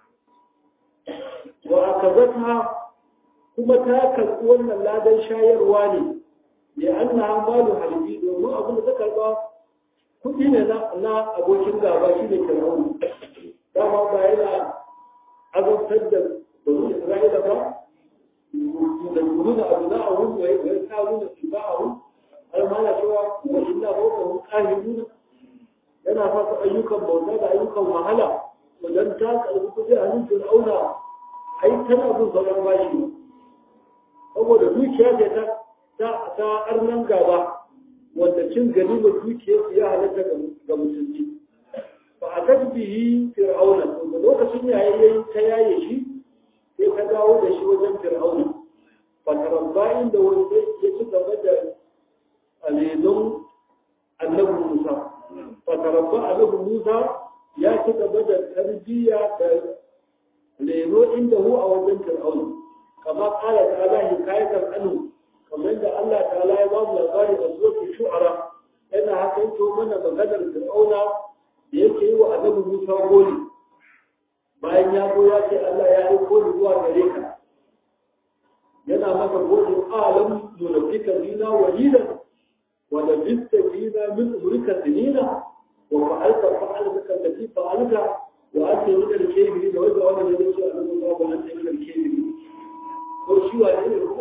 wa aka zata kuma ta karɓi wannan ladan shayarwa ne ya an na malu halibi domin abin da ta karɓa kuɗi ne na abokin gaba shi ne fir'aunu dama ba yana azabtar da bani isra'ila ba da nuna abu na a wuri wai wai ta nuna su ba a wuri har ma na cewa wa inna ba ka mun kahiruna yana fasa ayyukan bauta da ayyukan wahala wajen ta karɓi kuɗi a hannun fir'auna ai tana bin sauran bashi saboda dukiya ce ta ta ta arnan gaba wanda cin ganimar dukiyar ya halatta ga musulmi ba a tasbihi fir'auna da lokacin yayi yayi ta yaye shi sai ka dawo da shi wajen fir'auna ba tarabba inda wanda ya ci gaba da alezon annabi Musa ba tarabba annabi Musa ya ci gaba da tarbiyya da leno inda hu a wajen fir'auna kama kala ta'ala hikayatan anhu kamar da Allah ta'ala ya ba mu labari a zuwa shu'ara yana haka yake mana maganar fir'auna da yake yi wa annabi Musa goli bayan ya zo ya ce Allah ya aiko ni zuwa gare ka yana masa goli alam nunafika dina walidan wa labista dina min umrika sinina wa fa'alta fa'alta allati fa'alta wa anta min al-kabirin da wanda wannan ne ce annabi Musa wa anta min al-kabirin ko shi wa ne ko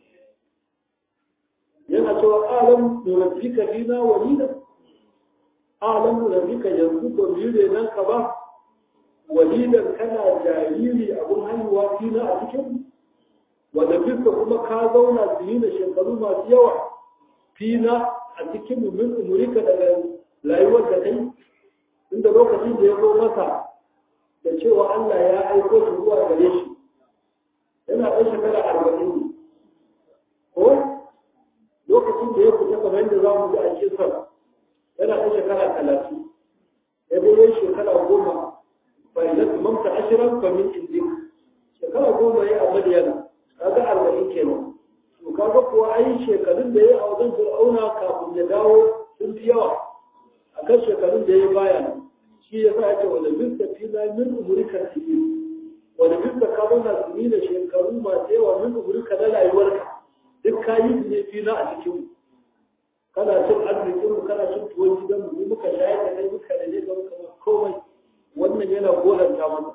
yana cewa alam nunafika dina walidan alam nunafika yanzu ba mu yi nan ka ba walidan kana jariri abun haihuwa fina a cikin wanda fiska kuma ka zauna su yi da shekaru masu yawa fina a cikin min umurika daga rayuwar da kai inda lokacin da ya zo masa da cewa Allah ya aiko shi zuwa gare shi yana ɗan shekara arba'in ne ko lokacin da ya fita kamar yadda za mu ji a kisan yana ɗan shekara talatin ya dai yin shekara goma fa'ilat mamta ashiran famin indik shekara goma ya a madiyana kaga arba'in kenan to kaga kuwa ai shekarun da ya a wajen fir'auna kafin ya dawo sun fi yawa akan shekarun da ya baya shi ya sa ake wanda bisa fina min umurika tiyi wanda bisa ka zauna su ni da shekaru masu yawa min umurika na rayuwarka duk ka yi su ne fina a cikin kana cin arzikin mu kana cin tuwon gidan mu muka shayar da kai muka da ne ga muka komai wannan yana goranta mana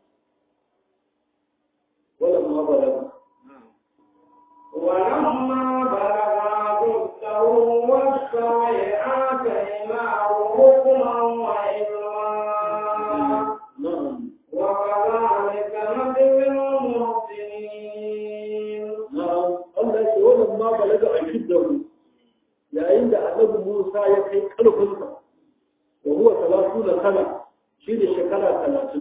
wala ma balaga ولما بلغ أشده واستوى آتيناه حكما وعلما na'am وكذلك نجزي المحسنين na'am Allah ya ce wannan ma balaga a shiddahu yayin da annabi Musa ya kai karfinsa wa huwa salatu da sana shi ne shekara talatin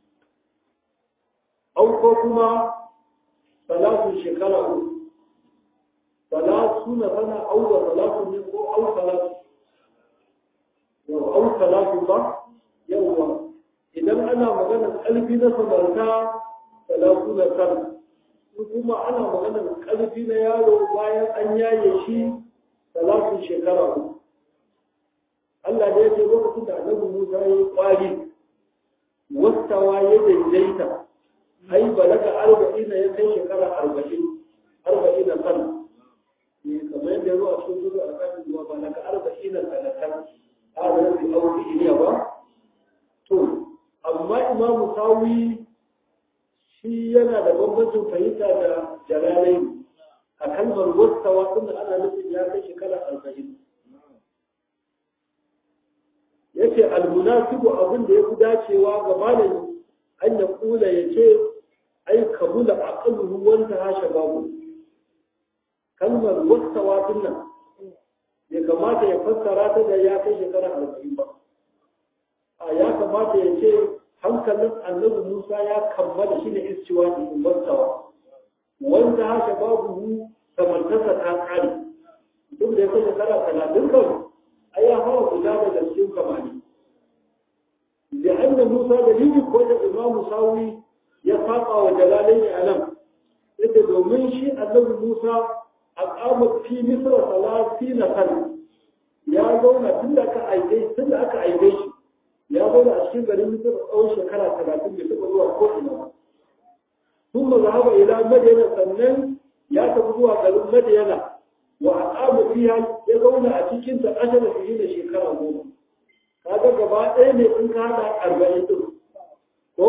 au ko kuma salatu shekara uku salatu na sana au wa salatu ne ko au salatu yau au salatu ba yawwa idan ana magana ƙarfi na samarta salatu na sana in kuma ana maganar ƙarfi na yaro bayan an yaye shi talatin shekara uku Allah da ya ce lokacin da annabi Musa ya yi ƙwari wastawa ya daidaita ai balaga arba'ina ya kai shekara arba'in arba'in na sana ne kamar yadda zuwa cikin zuwa a kan zuwa balaga arba'in na sanatan a da yafi auki iliya ba to amma imamu sawi shi yana da bambancin fahimta da jalalai a kalmar wastawa tunda ana nufin ya kai shekara arba'in yace almunasibu abin da ya fi dacewa ga malami an ya kula ya ce ai kabula aqluhu wanta hasha babu kalmar wastawa dinnan ya kamata ya fassara ta da ya kai shekara arba'in ba a ya kamata ya ce hankalin annabi Musa ya kammala shi ne istiwa da wastawa wanda haka babu samartarsa ta kare duk da ya kai shekara talatin kan ai ya hawa guda da cikin kamani da annan Musa da lili ko da imamu sawi ya saba wa jalalai a nan yadda domin shi annabi musa a kama fi misra salati na kan ya zauna tun da aka aike tun da aka aike shi ya zauna a cikin garin misra tsawon shekara talatin bai taɓa zuwa ko ina ba ثم ذهب إلى مدينة سنن يا تبدو garin مدينة وأقام فيها يزون أتيكين تأجل فيهن شكرا goma. kaga gaba ɗaya ne in ka haɗa arba'in ɗin ko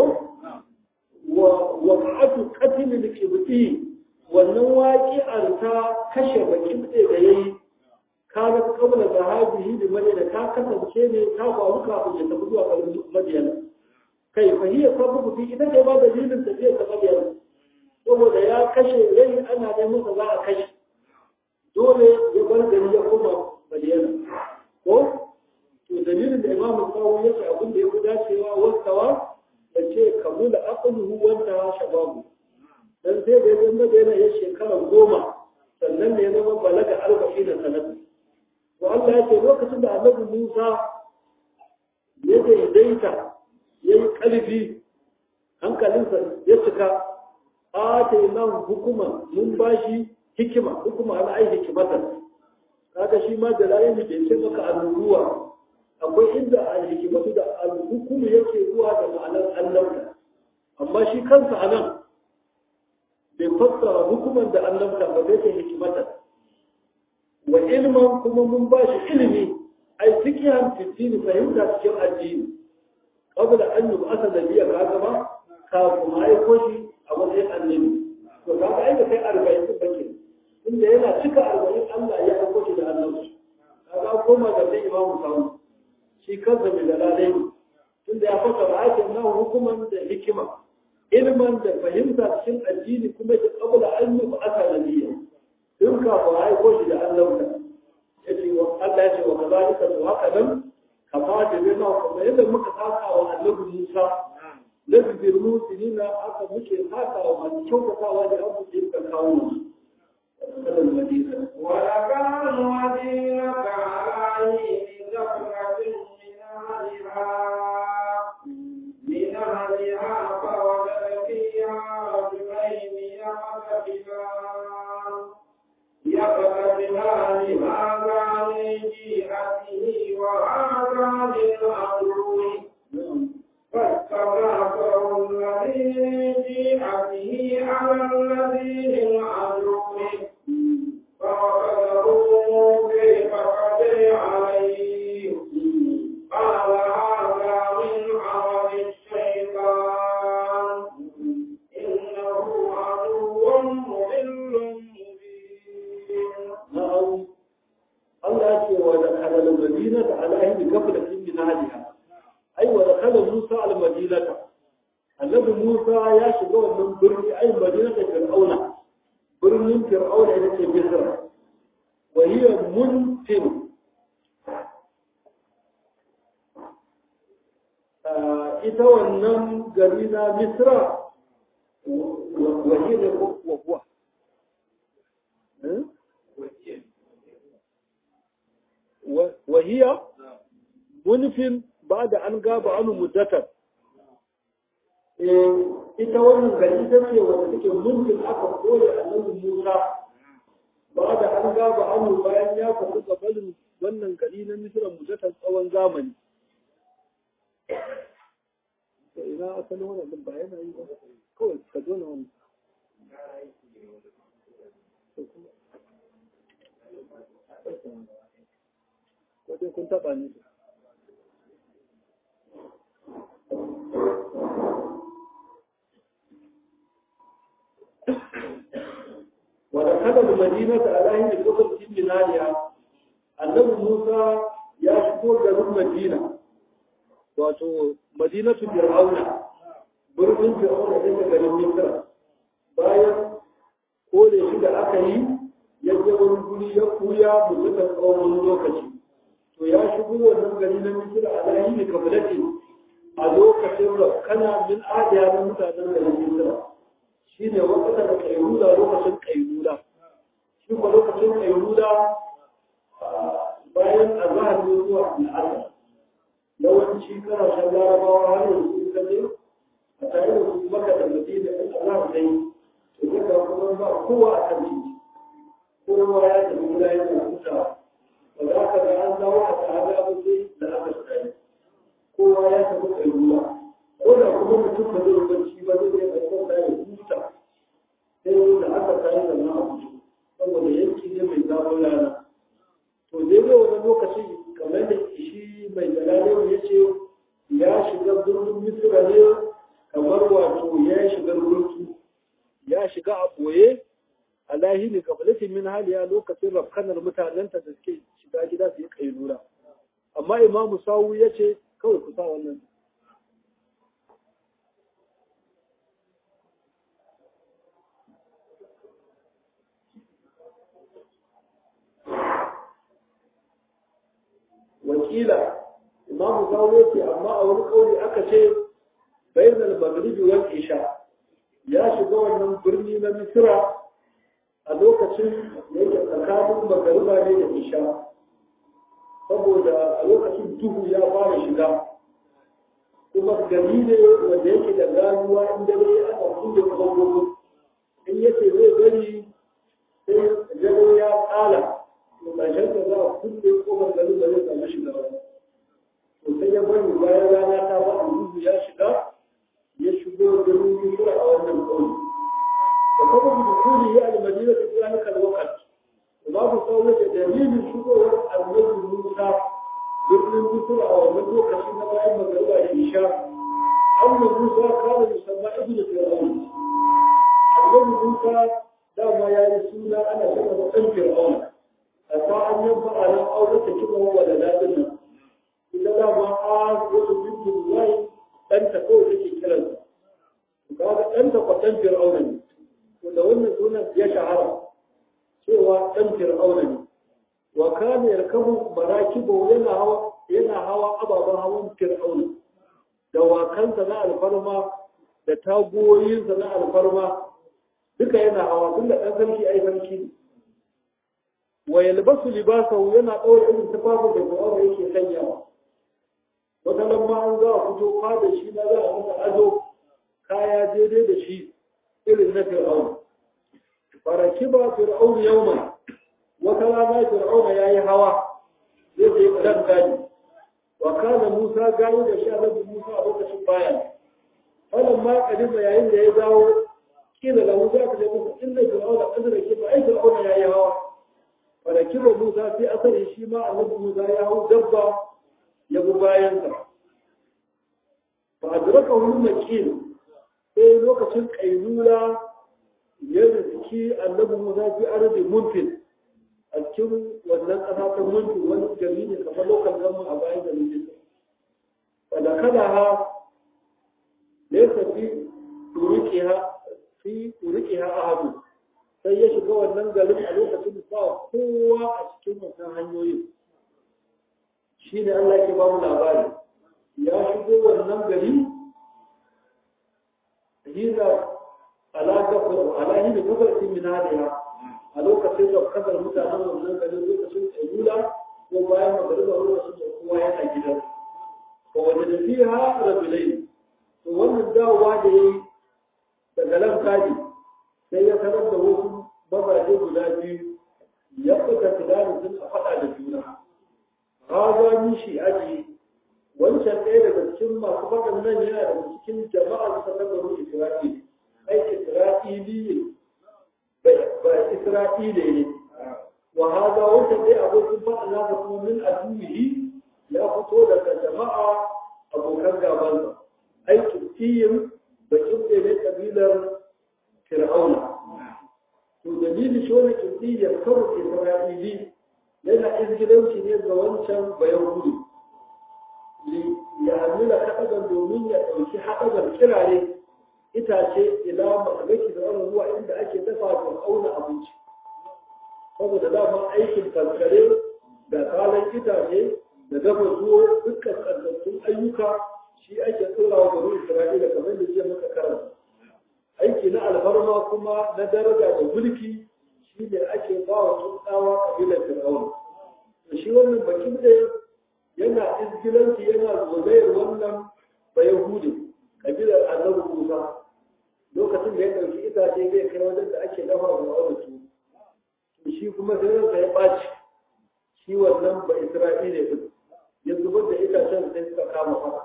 wa ka'atu qatil al-qibti wannan waƙi'ar ta kashe bakin ɗaya da yayi kaga kabla zahabihi da madina ta kasance ne ta faru kafin ya tafi zuwa garin madina kai fahiyar sababu fi ita ce ba dalilin tafiya ta madina saboda ya kashe rai ana neman sa za a kashe dole ya bar gari ya koma madina ko to dalilin da imam kawo ya ce abin da ya fi dacewa wasawa da ce kamula aqluhu wanta shababu dan sai da ya madina ya shekara goma sannan ne ya zama balaga arba'in da sanatu to Allah ya ce lokacin da annabi Musa ya daidaita ya yi ƙarfi hankalinsa ya cika atayna hukuma mun bashi hikima hukuma ana ai hikimata kaga shi ma da layin da ce maka annubuwa akwai inda al-hikimatu da al-hukumu yake zuwa da ma'anar annabta amma shi kansa anan bai fassara hukuman da annabta ba zai ce hikimata wa ilman kuma mun bashi ilimi ai fikihan fitini fahimta cikin addini qabla an yub'atha nabiyya kaga ba kafin aiko shi a matsayin annabi to kaga ai da kai arba'in din bake inda yana cika arba'in Allah ya aiko shi da annabi kaga koma ga sai imamu sawu shi kansa mai dalalai ne tunda ya faka ra'ayin nan hukuman da hikima ilman da fahimta cikin addini kuma da qabla an yub'atha nabiyya in kafin aiko shi da annabi yace wa Allah ya ce wa kazalika to haka nan kama da bima kuma yadda muka saka wa annabi Musa lafi musulina aka muke saka wa masu kyautatawa da abu da ka kawo su kalan madina ولكان مدينة عليه زفرة من أهلها من أهلها فوجد فيها رجلين يقتتلان يقتتلان هذا من جهته وهذا من عدوه فاستغاثه الذي من جهته على الذي من عدوه فوقده موسى فقضي عليه قال هذا من عمل الشيطان إنه عدو مضل مبين na'am Allah ya ce wa dakhala al-madinata ala ayyi ghaflatin min ahliha ai wa dakhala Musa al-madinata annabi Musa ya shiga wannan birni ai madinata fir'auna birnin fir'auna ita ce Misra wa hiya muntin ita wannan gari na Misra wa hiya wa huwa وهي منف بعد أن غاب عنه مدة ita wannan gari ta ce wanda take mulkin aka koya annabi Musa ba da an gaba annu bayan ya faɗi gabanin wannan gari na Misra muddatan tsawon zamani to ina asalin wannan din ba yana yi ba kawai ka zo na wannan wajen kun taɓa ni wadda kada da madina ta alahin da lokacin minaniya annabi musa ya shigo garin madina wato madinatu fir'auna birnin fir'auna da ta garin misra bayan kore shi da aka yi ya je wani guri ya kuya mutukan tsawon lokaci to ya shigo wannan gari na misira a layi ne kabilati a lokacin da kana min adiya na mutanen garin misira shi ne wakata da kailula lokacin kailula shi kuma lokacin kailula bayan azahar ne zuwa al'ada yawanci kasashen larabawa har yanzu ka je a tare da su maka da madina in Allah zai to duka kuma ba kowa a kan titi kowa ya tafi gida yana hutawa ba za ka ga an dawo a tsada ba sai da aka tsaye kowa ya tafi kai ruwa ko da kuma mutum ba zai bacci ba zai iya ɗaukar da ya huta sai da aka tsaye da na abu saboda yanki ne mai zafin rana to daidai wani lokaci kamar da shi mai jalalewa ya ce ya shiga birnin misira ne kamar wato ya shiga rurutu ya shiga a ɓoye a lahini kabalatin min haliya lokacin rafkanar mutanenta da suke shiga gida su yi kailura amma imamu sawu ya ce kawai ku sa wannan wakila imamu sawu ya ce amma a wani kauli aka ce bainal maghribi wal isha ya shiga wannan birni na misira a lokacin da yake tsakanin magariba ne da isha saboda a lokacin duhu ya fara shiga kuma gari ne wanda yake da ganuwa in dare aka kulle kogogo in yace zai bari sai dare ya tsala to ƙarshen da za a kulle kofar garin da zai samu shiga ba to sai ya bari bayan rana ta ba a duhu ya shiga ya shigo garin Misra a wannan ƙauye وسبب دخوله المدينة في ذلك الوقت وباب قوله دليل شكوى النبي موسى بابن مصر أو مدوك حين بعد مغرب العشاء أن موسى كان يسمى ابن فرعون النبي موسى دام يرسول أنا سبب أن فرعون أتى أن ينفع على أو تكبه ولداتنا إذا دام آس وسبب الله أنت قول لك كلام قال أنت قد فرعون da wannan sunan ya shahara cewa ɗan fir'auna ne wa kana yarkabu marakibu yana hawa yana hawa ababen hawan fir'auna da wakansa na alfarma da tagoyinsa na alfarma duka yana hawa tun da ɗan sarki ai sarki ne wa yalbasu libasahu yana ɗaura irin tufafin da fir'auna yake sanyawa wata lamma an za a fito fada shi na za a masa ado kaya daidai da shi irin na fir'aun farakiba fir'aun yawman wata rana fir'aun yayi hawa zai je dan gani wa kana Musa gani da shi Annabi Musa a lokacin baya wannan ma kadima yayin da ya dawo kila lahu za ka musu inna fir'aun kadra ke ba ai fir'aun yayi hawa farakiba Musa sai asali shi ma Annabi Musa ya hau dabba ya bi bayan sa fa adrakahu al-makin sai lokacin kailula ya rizki annabi Musa fi arzi munfin a cikin wannan ƙasa ta munfin wani gari ne kamar lokal zaman a bayan garin Nisa. Wanda kada ha laysa fi turiqiha fi turiqiha ahadu sai ya shiga wannan garin a lokacin da ba kowa a cikin wannan hanyoyin shine Allah ke ba mu labari ya shigo wannan gari hira ala gafar ala hin gafarti min hadiha a lokacin da kasar mutanen wannan garin lokacin ayyula ko bayan magariba lokacin da kowa yana gidan ko wanda da fiha rajulain to wannan dawowa da yayi daga nan kaji sai ya sanar da wasu mazaje guda biyu ya fita tunani sun a faɗa da juna haza ni shi aji wancan ɗaya daga cikin masu faɗin nan yana daga cikin jama'a ta tabbaro Isra'ila ai Isra'ili ba Isra'ile ne wa hada wanda dai abokin faɗa na da kuma min aduwihi ya fito daga jama'a abokan gaban ai kiyin da kibbe ne kabilar Fir'auna to dalili shi wani kibbi ya kawo Isra'ili yana izgilanci ne ga wancan bayan gudu ya hamila haɗagar domin ya ɗauki haɗagar kirare itace ila makagaki da wani zuwa inda ake dafa da auna abinci saboda dama aikin kankare da kalan itace da dafa zuwa dukkan tsantattun ayyuka shi ake tsora wa garin isra'ila kamar da jiya muka karanta aiki na alfarma kuma na daraja da mulki shi ne ake ba wa tsuntsawa kabilar fir'auna shi wannan bakin da yana izgilanci yana zolayar wannan ba yahudi kabilar annabi Musa lokacin da ya ɗauki itace zai kai wajen da ake dafa da wani su to shi kuma sai ransa ya ɓaci shi wannan ba Isra'ila din ya zubar da itacen sai suka kama fara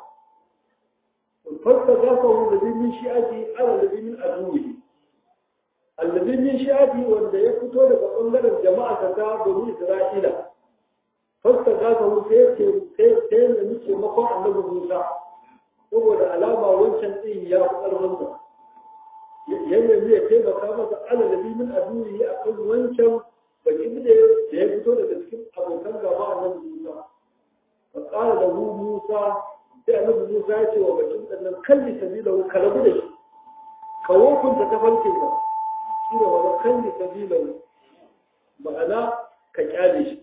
fasta gafa wanda zai min shi'ati ala da min aduwi allazi min shi'ati wanda ya fito daga bangaren jama'a ta bani Isra'ila fasta gafa wanda sai sai sai ne muke makon annabi Musa saboda alama wancan din ya fi ƙarfin sa yanda zai taimaka masa alalabi min aduwi a kan wancan bakin da ya fito daga cikin abokan gaba a nan Musa. Fa ƙara da hu Musa sai annabi Musa ya ce wa bakin ɗannan kalli sabila ka rabu da shi. Ka wokunta ta farkin ka. Shi da wani kalli sabila ma'ana ka kyale shi.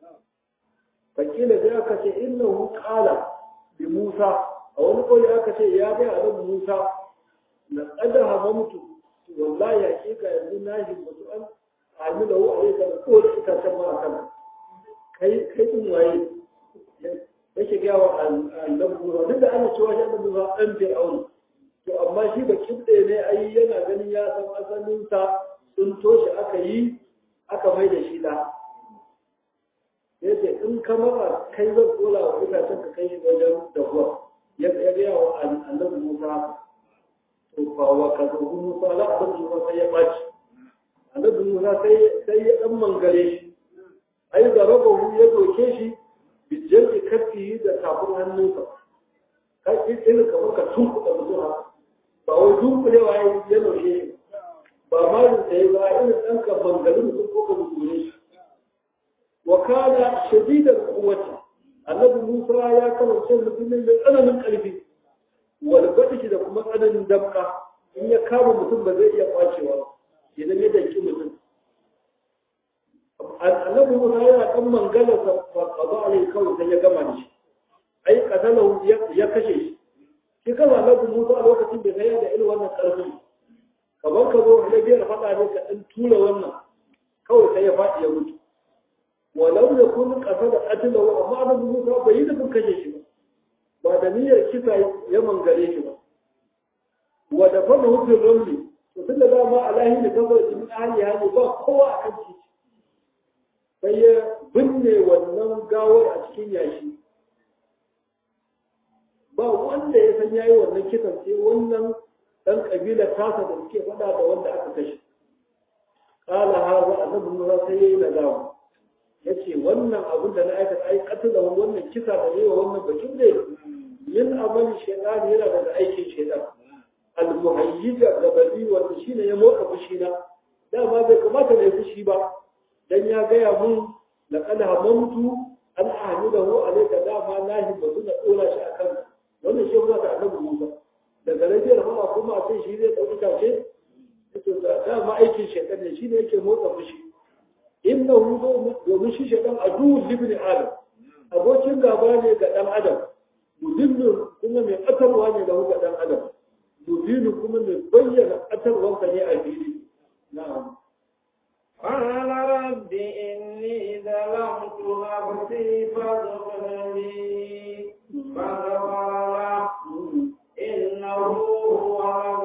Fakila sai aka ce innahu qala bi Musa a wani ƙauye aka ce ya bai annabi Musa na ƙada hamamtu wallahi hakika yanzu na himmatu an amina wa a yaka ko da itacen ma a kan kai kai din waye yake ga wa annabi Musa duk da ana cewa shi annabi Musa dan Fir'aun to amma shi ba kibde ne ai yana ganin ya san asalin sa sun toshe aka yi aka mai da shi da yace in ka maka kai zan kola wa itacen ka kai shi wajen dahuwa ya ga wa annabi Musa wa ka zuhu Musa la abin Musa sai ya ɓaci. Annabi Musa sai ya ɗan mangare shi. Ai da rabahu ya doke shi bijiyar da kafi da tafin hannunsa. Kai irin kamar ka tunkuɗa mutum haka. Ba wai dunkulewa ya ya doke shi. Ba ma da sai ba irin ɗan ka mangare mutum ko ka dukure shi. Wa kana shadidan kuwata. Annabi Musa ya kasance mutumin da tsananin ƙarfi. walgwada shi da kuma tsananin damka in ya kama mutum ba zai iya kwacewa idan ya danki mutum annabi musa yana kan mangala sa fa qada alai kawai sai ya gama da shi ai qatalahu ya kashe shi shi kama annabi musa a lokacin da sai da irin wannan karfin kamar ka zo da biyar faɗa ne ka ɗan tura wannan kawai sai ya faɗi ya mutu walau ya kun ƙasa da atilahu amma annabi musa bai yi da kashe shi ba ba da niyyar kisa ya mangare shi ba wa da fana hutun ramli to tun da dama alahi da kabar da min ahli hali ba kowa a kan titi sai ya binne wannan gawar a cikin yashi ba wanda ya san yayi wannan kisan sai wannan dan kabila tasa da suke faɗa da wanda aka kashe qala hadha annabi Musa sai yayi nadama yace wannan abin da na aikata ai katila wannan kisa da yayi wannan bakin dai min amali shaytan yana daga aikin shaytan al-muhayyija gabali wanda shine ya motsa fushi na dama bai kamata da ya fushi ba dan ya gaya mun laqad hamamtu an ahmidahu alayka dama na himmatu na dora shi akan wannan shi kuma da annabi Musa daga rajiyar fama kuma sai shi zai dauki tace to dama aikin shaytan ne shine yake motsa fushi innahu domin shi shaytan adu libni adam abokin gaba ne ga dan adam mudillu kuma mai ƙatarwa ne da ga ɗan adam mudillu kuma mai bayyana ƙatarwansa ne a fili na'am قال رب إني ظلمت نفسي فاغفر لي فغفر له إنه هو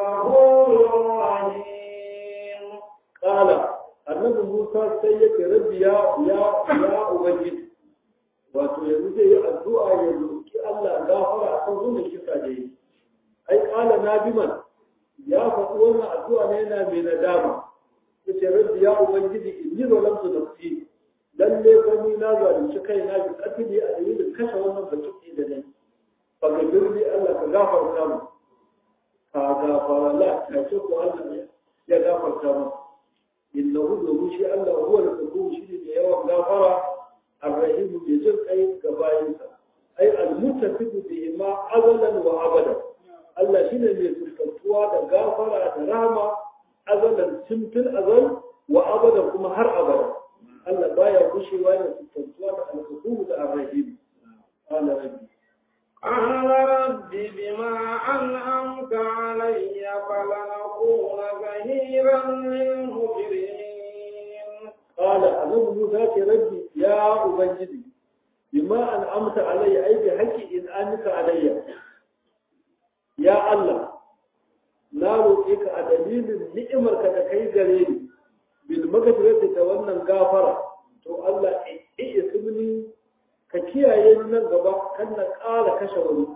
الغفور الرحيم قال annabi Musa sai yake rabbi ya ya ya ubangiji wato yanzu zai yi addu'a ya roki Allah gafara akan wannan kisa da yi ai kala nabiman ya faɗi wannan addu'a ne yana mai nadama yace rabbi ya ubangiji inni zalamtu nafsi lalle fa ni na zalunci kaina bi qatli a dalilin kashe wannan batuki da nayi fa ka birni Allah ka gafarta mu ka gafara la ka ce ko Allah ya gafarta mu innahu domin shi Allah huwa al-ghafur shi ne yawan gafara ar-rahim bi jin kai ga bayinsa ai al-muttafiq bihi ma azalan wa abada Allah shine mai fuskantuwa da gafara da rahama azalan simfil azal wa abada kuma har abada Allah baya gushewa da fuskantuwa da al-ghafur da ar-rahim qala rabbi قال رب بما أنعمت علي فلنكون ظهيرا للمجرمين قال أنه موسى ربي يا أبنجدي بما أنعمت علي أي بحق إنعامك علي ya Allah na roƙe ka a dalilin ni'imarka da kai gare ni bil magfirati da wannan gafara to Allah iya ismini ka kiyaye ni nan gaba kan na ƙara kashe wani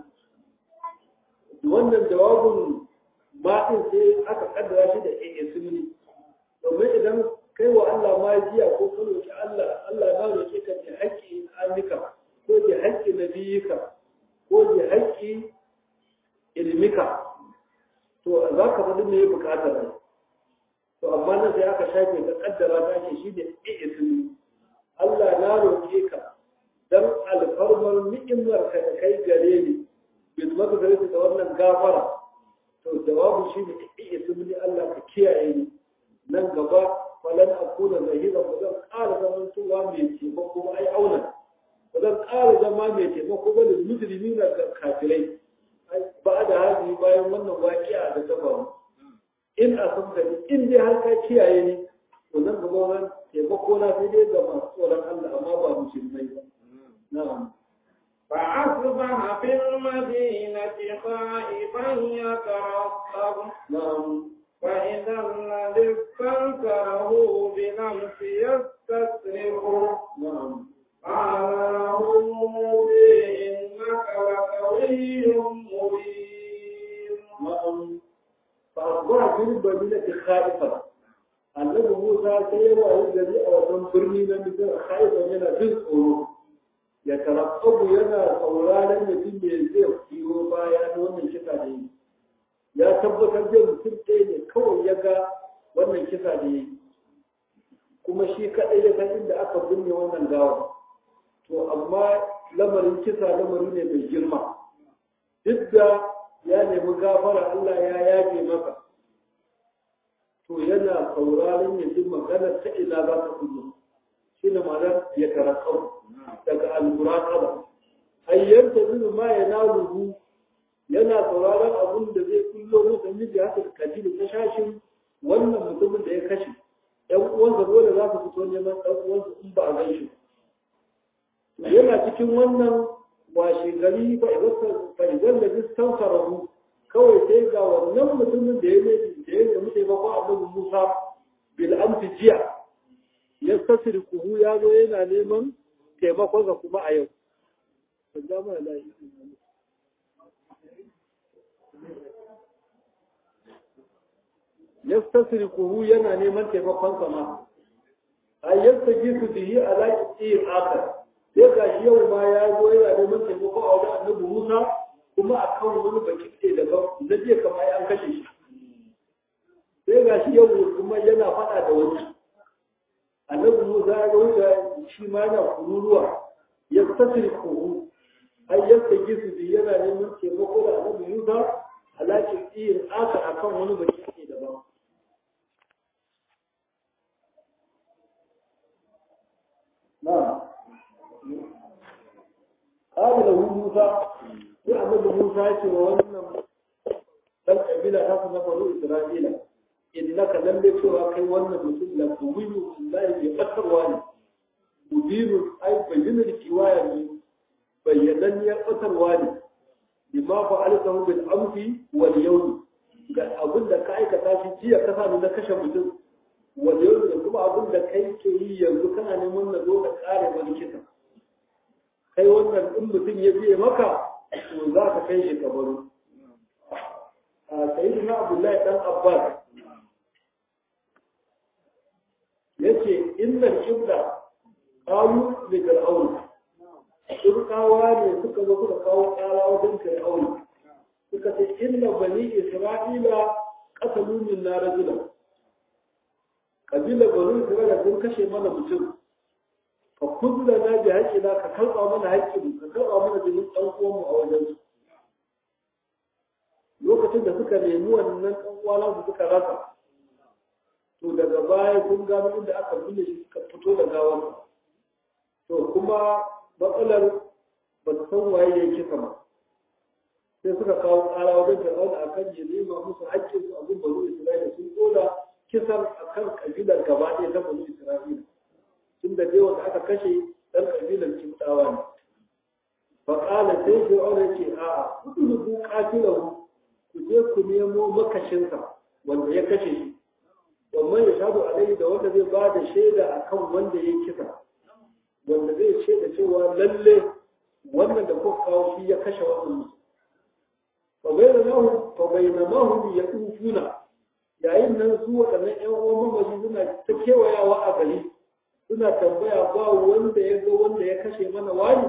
wannan jawabin ma'in sai aka kaddara shi da iya ismini domin idan kai wa Allah ma jiya ko ka roƙi Allah Allah na roƙe ka da haƙƙi amika ko da haƙƙi nabiyika ko da haƙƙi ilmika to za ka faɗi me buƙatar ne to amma nan sai aka shafe ta kaddara ta ce shi da ismi Allah na roƙe ka dan alfarmar ni'imar ka da kai gare ni bil magfirati da wannan gafara to jawabu shi ne ismi Allah ka kiyaye ni nan gaba falan akuna zahira ba zan ƙara zaman tuwa mai taimako ba ai auna ba zan ƙara zama mai taimako ba da musulmi na kafirai ba da hali bayan wannan waƙiya da ta faru in a san ni in dai har ka kiyaye ni to nan gaba wannan taimako na sai dai ga masu tsoron Allah amma ba musulmai ba na'am فأصبح في المدينة خائفا يترقب na'am فإذا الذي استنكره بالأمس يستصرخه na'am قال له موسى إنك لقوي مبين na'am fa asbaha fil madinati khaifan annabi Musa sai ya wayi gari a wajen birni na Misir khaifan yana jin tsoro ya tarabbu yana sauraron ya jin me zai biyo baya na wannan kisa da yi ya tabbatar da mutum ɗaya ne kawai ya ga wannan kisa da yi kuma shi kaɗai ya san inda aka binne wannan gawa to amma lamarin kisa lamari ne mai girma duk da ya nemi gafara Allah ya yafe masa to yana sauraron ya ji maganar ta ina za ta kullu shi ne ma'anar ya tarakau daga al-muraqaba ayyan ta ma ya naluhu yana sauraron abun da zai kullo musu miji haka kaji da ta shashin wannan mutumin da ya kashe ɗan uwansa dole za su fito neman ɗan uwansa in ba a gan shi yana cikin wannan washe gari fa idan da distan farahu kawai sai ga wannan mutumin da ya ne da ya nemi taimako annabi Musa bil amsi jiya ya tasiri kuhu ya zo yana neman taimakon sa kuma a yau ban ja mana layi ya tasiri kuhu yana neman taimakon sa ma a yasta gisu bihi ala ƙi'in akar sai ga shi yau ma ya zo yana neman taimako a wajen annabi Musa kuma a kan wani baki ɗaya daban na jiya kamar an kashe shi sai ga shi yau kuma yana faɗa da wani annabi Musa ya wuce shi ma yana kururuwa ya tasiri kuhu ai yasta gisu bi yana neman taimako da annabi Musa alaƙin iyin aka akan wani baki ɗaya daban na'am قال له موسى يا أبدا موسى يقول wannan dan kabila ta su na faru Isra'ila innaka lam yakura kai wannan mutum la tuwiyu billahi bi qatarwa ne mudiru ai bayyana kiwaya ne bayyanan ya qatarwa ne bima fa'altahu bil amsi wal yawm ga abin da ka aikata shi jiya ka sami na kashe mutum wal yawm da kuma abin da kai ke yi yanzu kana neman na zo da kare wani kisa kai wannan in mutum ya biye maka to za ka kai shi kabaru a sayi na abdullahi dan abbas ya ce innan kibla kawo da fir'aun turkawa ne suka zo suka kawo kara wajen fir'aun suka ce inna bani isra'ila qasalu min na rajulan kabila bani isra'ila sun kashe mana mutum ka kudura na bi haƙƙina ka karɓa mana haƙƙin ka karɓa mana jinin ɗan uwanmu a wajen su lokacin da suka nemi wannan ɗan uwana su suka rasa to daga baya sun gano inda aka binne shi suka fito da gawar to kuma matsalar ba su san waye ya kisa ba sai suka kawo ƙara wajen fir'auna a kan ya nema musu haƙƙin su abin banu isra'ila sun koda kisan a kan ƙabilar gaba ɗaya ta banu isra'ila tun da dai wanda aka kashe ɗan ƙabilar kimtawa ne fa ƙala sai fir'auna ya ce a'a kudu ku qatilahu ku je ku nemo makashinsa wanda ya kashe shi wannan ya shaɗu alaihi da wanda zai ba da shaida akan wanda ya kisa wanda zai shaida cewa lalle wannan da kuka kawo shi ya kashe wannan mutum fa bainamahu ya tufuna yayin nan su waɗannan ƴan uwan mamaci suna ta kewayawa a gari suna tambaya ba wanda ya ga wanda ya kashe mana wani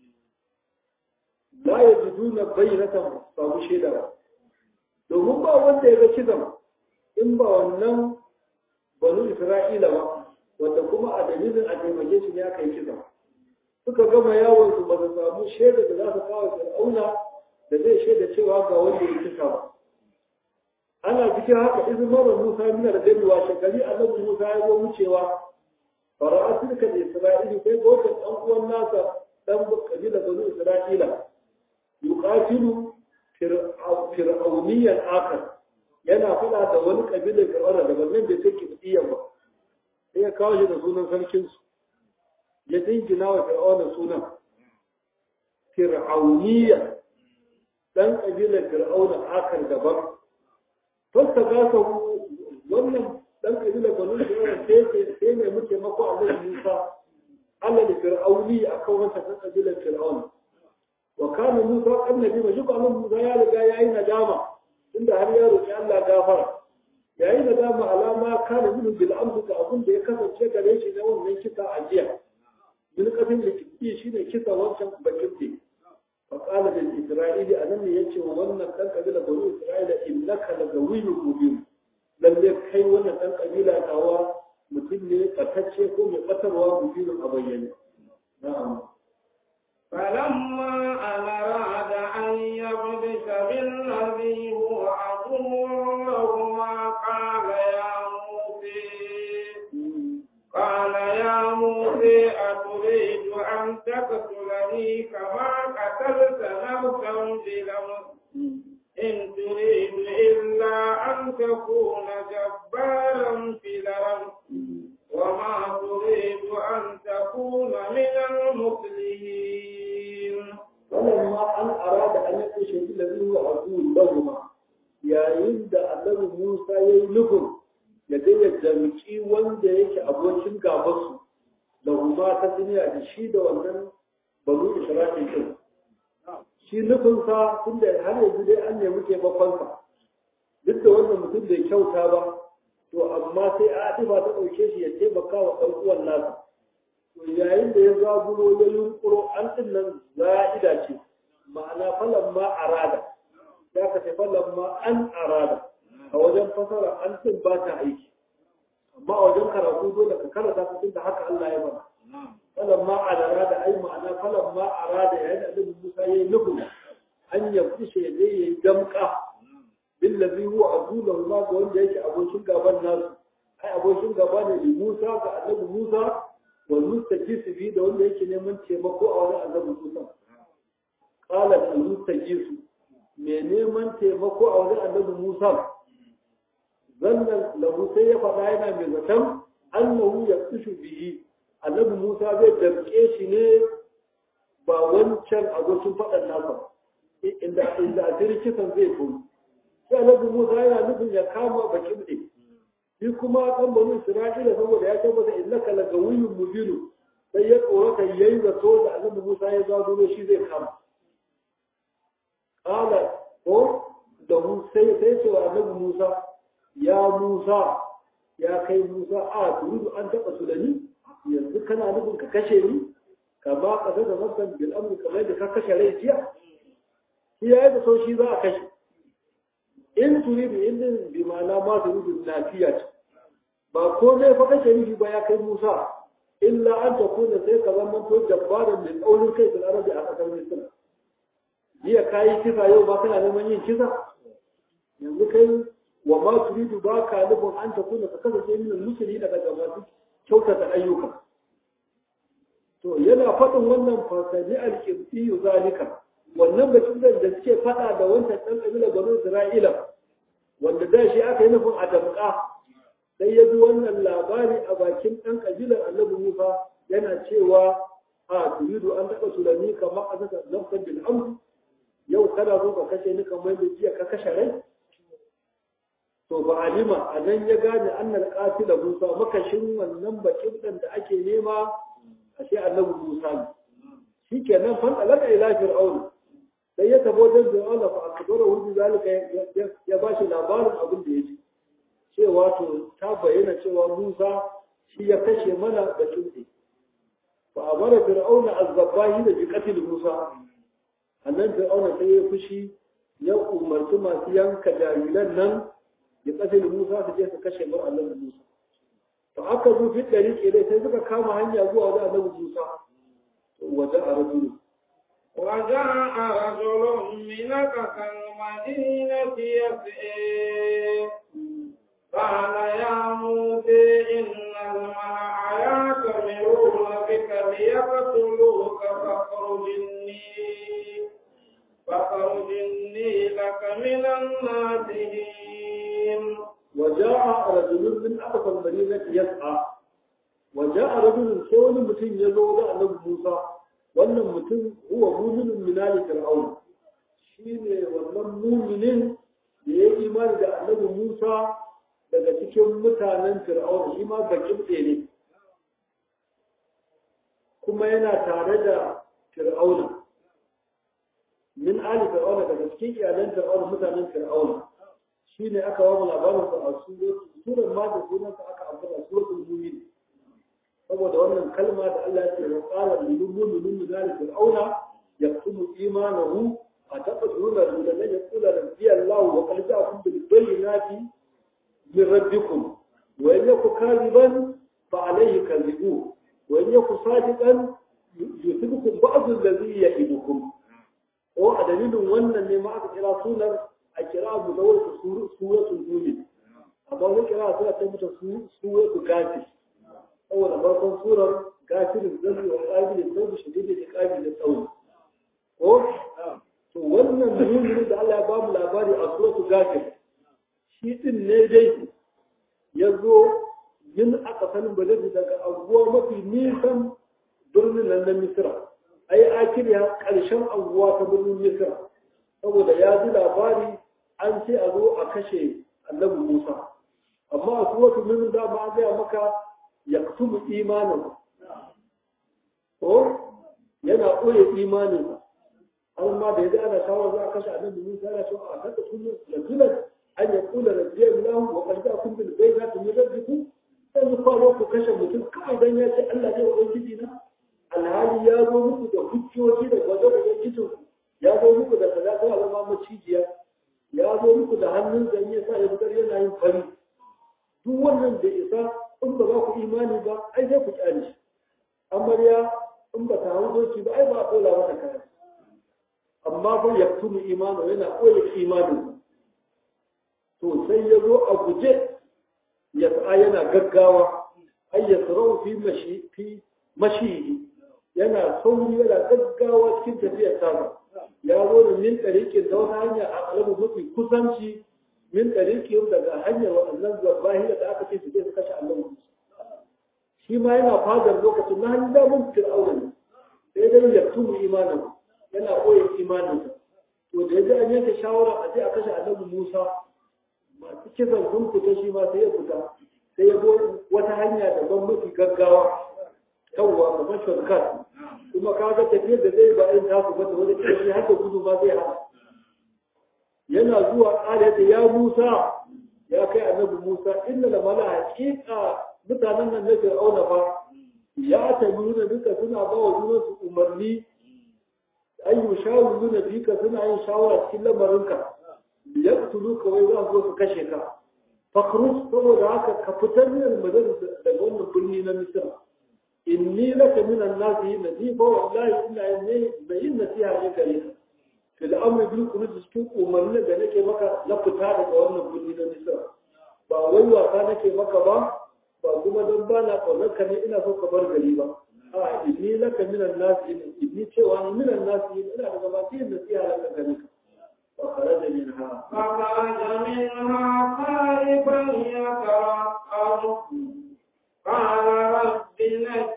la ya ji duna bayyanatan babu shaida ba domin ba wanda ya ga kisan in ba wannan banu isra'ila ba wanda kuma a dalilin a taimake shi ne aka yi kisan suka gama yawon su ba su samu shaida da za su kawo fir'auna da zai shaida cewa ga wanda ya kisa ba ana cikin haka izin mara musa mina da gani wa shekari annabi musa ya zo wucewa fara'a tilka da isra'ili kai ga wata ɗan uwan nasa ɗan kabila banu isra'ila yuqatilu fir'auniyan akar yana faɗa da wani kabilar fir'auna da wannan bai sai kibiyya ba sai ya kawo shi da sunan sarkinsu ya dingina wa fir'auna sunan fir'auniya dan kabilar fir'auna akar daban fasta gasa wannan dan kabilar banu fir'auna sai ce sai ne muke mako Allah Musa Allah da fir'auni akan wata dan kabilar fir'auna wa kana Musa annabi ba shi kuma Musa ya riga yayi nadama inda har ya roki Allah gafara yayi nadama alama kana min bil amsu da abun da ya kasance gare shi na wannan kisa a jiya min kafin da kike shi ne kisa wancan bakin ne fa qala lil isra'ili anan ne yace wa wannan dan kabila bani isra'ila innaka la gawiyyun mubin lalle kai wannan dan kabila tawa mutum ne tsatacce ko mai batarwa mubinin a bayyane na'am فلما أن أراد أن يبدس بالذي هو عدو لهما قال يا موسى قال يا موسى أتريد أن تقتلني كما قتلت نفسا بلمس إن تريد إلا أن تكون جبارا في الأرض وما تريد أن تكون من المصلحين فلما أن أراد أن يكشف الذي هو عدو لهما yayin da annabi Musa ya yi nufin ya je ya jamci wanda yake abokin gabansu da huma ta duniya da shi da wannan banu Isra'il din shi nufinsa tun da har yanzu dai an nemi taimakonsa duk da wannan mutum bai kyauta ba to amma sai Atifa ta ɗauke shi ya taimaka wa ɗan uwan nasa to yayin da ya zaburo ya yunkuro an din nan za'ida ce ma'ana falan ma arada ya ka ce falan ma an arada a wajen fasara an din ba ta aiki amma a wajen karatu dole ka karanta su da haka Allah ya bana falan ma arada ai ma'ana falan ma arada yayin da Annabi Musa yayi nufin an ya fushe ya je yayi damka billazi huwa adulahu ma ga wanda yake abokin gaban nasu ai abokin gaba ne li Musa ga Annabi Musa والمستجيس به ده wanda yake neman taimako a wurin annabi Musa qala al-mustajis me neman taimako a wurin annabi Musa zannan lahu sai ya faɗa yana mai zaton annahu yaqshu bihi annabi Musa zai damke shi ne ba wancan abokin faɗan nasa inda inda a kisan zai koyi sai annabi Musa yana nufin ya kama bakin ne shi kuma kan banu Isra'ila saboda ya tabbata innaka la gawiyyun mubin sai ya tsorata yayi zato da Annabi Musa ya zazo shi zai kama qala ko da mu sai sai ce wa Annabi Musa ya Musa ya kai Musa a turidu an taba su da ni yanzu kana nufin ka kashe ni ka ba ka da nafsan bil amri kamar da ka kashe rai jiya shi yayi da so shi za a kashe in turidu in bi ma'ana ma turidu lafiya ce ba komai fa kake nufi ba ya kai Musa illa an ta kuna sai ka zama to jabbaran da tsaurin kai da arabi a kasar Misra jiya kayi kisa yau ba kana neman yin kisa yanzu kai wa ma turidu ba ka nufin an ta kuna ka kasance min musulmi daga masu kyautata ayyuka to yana faɗin wannan fasali al-qibti zalika wannan batun da suke faɗa da wancan ɗan ƙabilar banu Isra'ila wanda da shi aka yi nufin a damƙa sai ya bi wannan labari a bakin ɗan ƙabilar annabi Musa yana cewa a turidu an taɓa tulani kamar a saka nafsan bil amr yau kana zo ka kashe ni kamar da jiya ka kashe rai to ba alima a nan ya gane annal qatila Musa makashin wannan bakin dan da ake nema a sai annabi Musa ne shikenan fan alaka ila fir'aun sai ya tabo da fir'aun fa akbara hu zalika ya bashi labarin abin da yake cewa to ta bayyana cewa Musa shi ya kashe mana bakin ɗin fa amara fir'auna azzabahi da bi qatl Musa annan fir'auna sai ya fushi ya umarci masu yanka jariran nan ya qatl Musa su je su kashe mar annabi Musa to aka zo fi dariƙe dai sai suka kama hanya zuwa wajen annabi Musa to waje a rajulu وجاء رجل من أقصى المدينة يسعي قال يا موسى إن الملأ يأتمرون بك ليقتلوك فاخرج إني فاخرج إني لك من الناصحين وجاء رجل من أقصى المدينة يسعى وجاء رجل سول متين يزول النبي موسى wannan mutum huwa muminin minali fir'aun shine wannan muminin da ya imani da annabi Musa daga cikin mutanen fir'aun shi ma bakin ne kuma yana tare da fir'auna min ali fir'auna daga cikin iyalan fir'auna mutanen fir'auna shine aka wa labarin sa a surar ma da sunan sa aka ambata suratul mu'min saboda wannan kalma da Allah ya ce wa qala lil mu'minin min ali fir'auna yaktumu imanahu أتقتلون رجلا أن يقول ربي الله وقد جاءكم بالبينات من ربكم وإن يكن كاذبا فعليه كذبوه وإن يكن صادقا يصيبكم بعض الذي يئدكم ko a dalilin wannan ne ma aka kira sunar a kira mu da wata suratul mumin amma wani kira suna ta mata suratul gafi saboda farkon surar gafirin zai wa ƙabilin zai shige da ƙabilin tsawo ko to wannan muhimmin da Allah ya ba mu labari a suratul gafir shi din ne dai ya zo yin aka sanin baladi daga abuwa mafi nisan birnin nan na misira ai akiriya ƙarshen abuwa ta birnin misira saboda ya ji labari an ce a zo a kashe annabi musa amma a suratul mumin da ma gaya maka ya kutubu imanin ko yana ɓoye imaninsa har ma da ya ana shawar za a kashe annabi Musa yana cewa a kada kullu rajulan an ya kula rabbiya lahu wa qad ja'akum bil bayyinati min rabbikum sai ku fara ku kashe mutum kawai dan ya ce Allah ne ubangiji na alhali ya zo muku da hujjoji da gwazo da ubangijin ya zo muku da kaza ta alama macijiya ya zo muku da hannun zan ya sa ya fitar yana yin fari duk wannan da isa in ba za ku imani ba ai sai ku kyale shi amarya in ba ta hau doki ba ai ba a dola mata kaya amma fa ya tumu imanu yana koya imanin to sai ya zo a guje ya sa yana gaggawa ay yasrau fi mashi fi mashi yana sauri yana gaggawa cikin tafiyar ta ya zo da min tariqin da wata hanya a kalabu mafi kusanci min tariqin daga hanyar wannan zabahira da aka ce su je su kashe Allah shi ma yana fadar lokacin na hannun damun fir'auna ne sai dai ya tumu imanin yana koya imaninsa to da yaji an yanke shawara a je a kashe annabi Musa masu kisan sun fita shi ma sai ya fita sai ya zo wata hanya daban mafi gaggawa yawwa kamar shortcut kuma ka ga tafiyar da zai ba irin tasu ba da wani tafiya har da gudu ma zai hana yana zuwa ƙara da ya Musa ya kai annabi Musa inna la mala haqiqa mutanen nan na Fir'auna fa ya tabiru duka suna ba wa junansu umarni an yi shawaru na fika suna yin shawara cikin lamarinka ya tulu kawai za su zo su kashe ka fakrus saboda haka ka fitar min almadar daga wannan birni na misira inni laka min annasi nasifa wallahi ina yin da yin nasiha ne gare ka fil amri bil khuruj cikin umarni da nake maka na fita daga wannan birni na misira ba wai wasa nake maka ba ba kuma don ba na kaunar ka ne ina so ka bar gari ba a inni laka minan nasi inni cewa ni minan nasi ina daga masu yin nasiha laka gare ka fa kharaja minha فخرج منها خائفا يترقب قال رب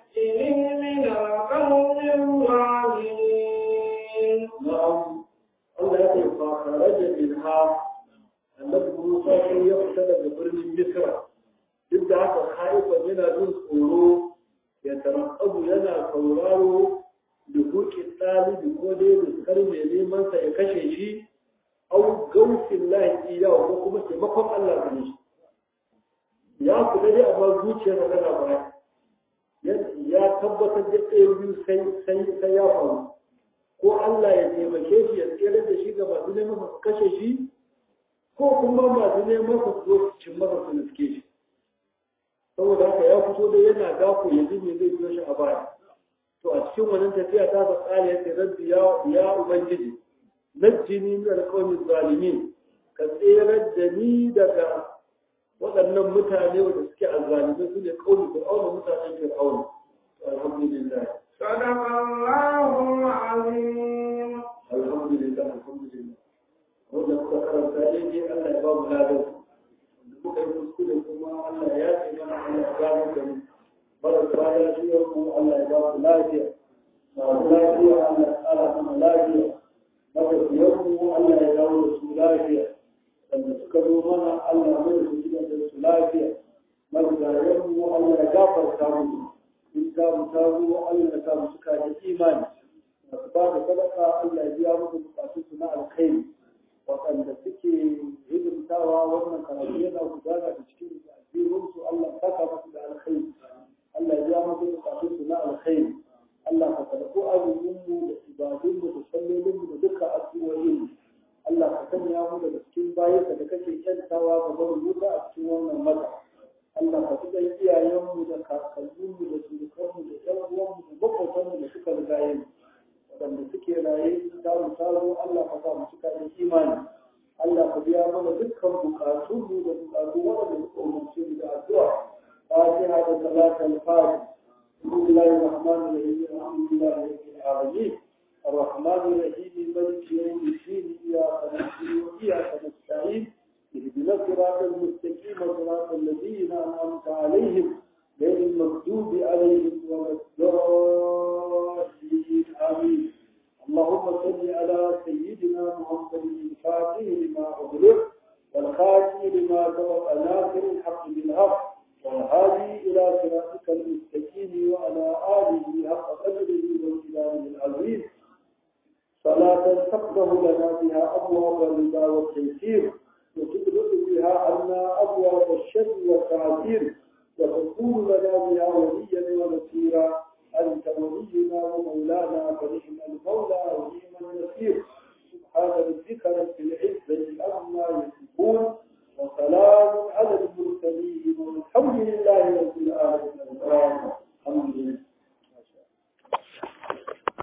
نجني من القوم الظالمين na'am Allah ya ce fa kharaja minha annabi Musa sai ya fita daga birnin Misra duk da haka haifan yana jin tsoro ya tarabu yana sauraro da hukin ɗalibi ko dai da kar mai neman sa ya kashe shi au gausin lahi iyawa ko kuma taimakon Allah gare shi ya kula dai amma zuciyar tana baya ya tabbatar da ɗaya biyu sai ya faru ko Allah ya taimake shi ya tsere da shi ga masu neman su kashe shi ko kuma masu neman su zo su cin masa su nuske shi saboda haka ya fito da yana dako ya ji me zai biyo shi a baya to a cikin wannan tafiya ta sa tsari ya ce rabbi ya ubangiji najjini min alqawmi zalimin ka tsere da ni daga waɗannan mutane wanda suke azzalimai su ne ƙaunin fir'auna mutanen fir'auna alhamdulillah صدق الله العظيم alhamdulillah alhamdulillah wanda muka karanta daidai Allah ya ba mu ladan wanda muka yi kuskure kuma Allah ya ce mana Allah ya gano da mu marasa lafiyar mu Allah ya ba mu lafiya masu lafiya Allah ya tsara mana lafiya matafiyan mu Allah ya dawo da su lafiya wanda suka zo mana Allah mai su gidan da su lafiya marigayen mu Allah ya gafarta mu in ta mu ta zo Allah ya sa mu suka da imani masu ba da sadaka Allah ya biya musu bukatun su na alkhairi waɗanda suke hidimtawa wannan karatu yana gudana da cikin addinin su Allah ya saka musu da alkhairi Allah ya biya musu bukatun su na alkhairi Allah ka karɓo azumin mu da ibadun mu da sallolin mu da dukkan addu'o'in mu Allah ka sanya mu daga cikin bayanka da kake kyantawa ga barin wuta a cikin wannan mata. Allah ka fi ɗan iyayenmu da kakanninmu da surukanmu da ƴan uwanmu da maƙotanmu da suka riga yin waɗanda suke raye ta mu taro Allah ka sa mu cika da imani. Allah ka biya mana dukkan buƙatunmu da buƙatu waɗanda suka umarce mu da addu'a. Fatiha da salatul fatiha. بسم الله الرحمن الرحيم الحمد لله رب العالمين الرحمن الرحيم مالك يوم الدين اياك نعبد واياك نستعين اهدنا الصراط المستقيم صراط الذين انعمت عليهم غير المغضوب عليهم ولا الضالين امين اللهم صل على سيدنا محمد الفاتح لما اغلق والخاتم لما سبق ناصر الحق بالحق والهادي إلى صراطك المستقيم وعلى آله حق قدره وامتدانه العظيم صلاة تفتح لنا بها أبواب الرضا والتيسير وتدرك بها عنا أبواب الشر والتعسير وتكون لنا بها وليا ونصيرا أنت ولينا ومولانا فنعم المولى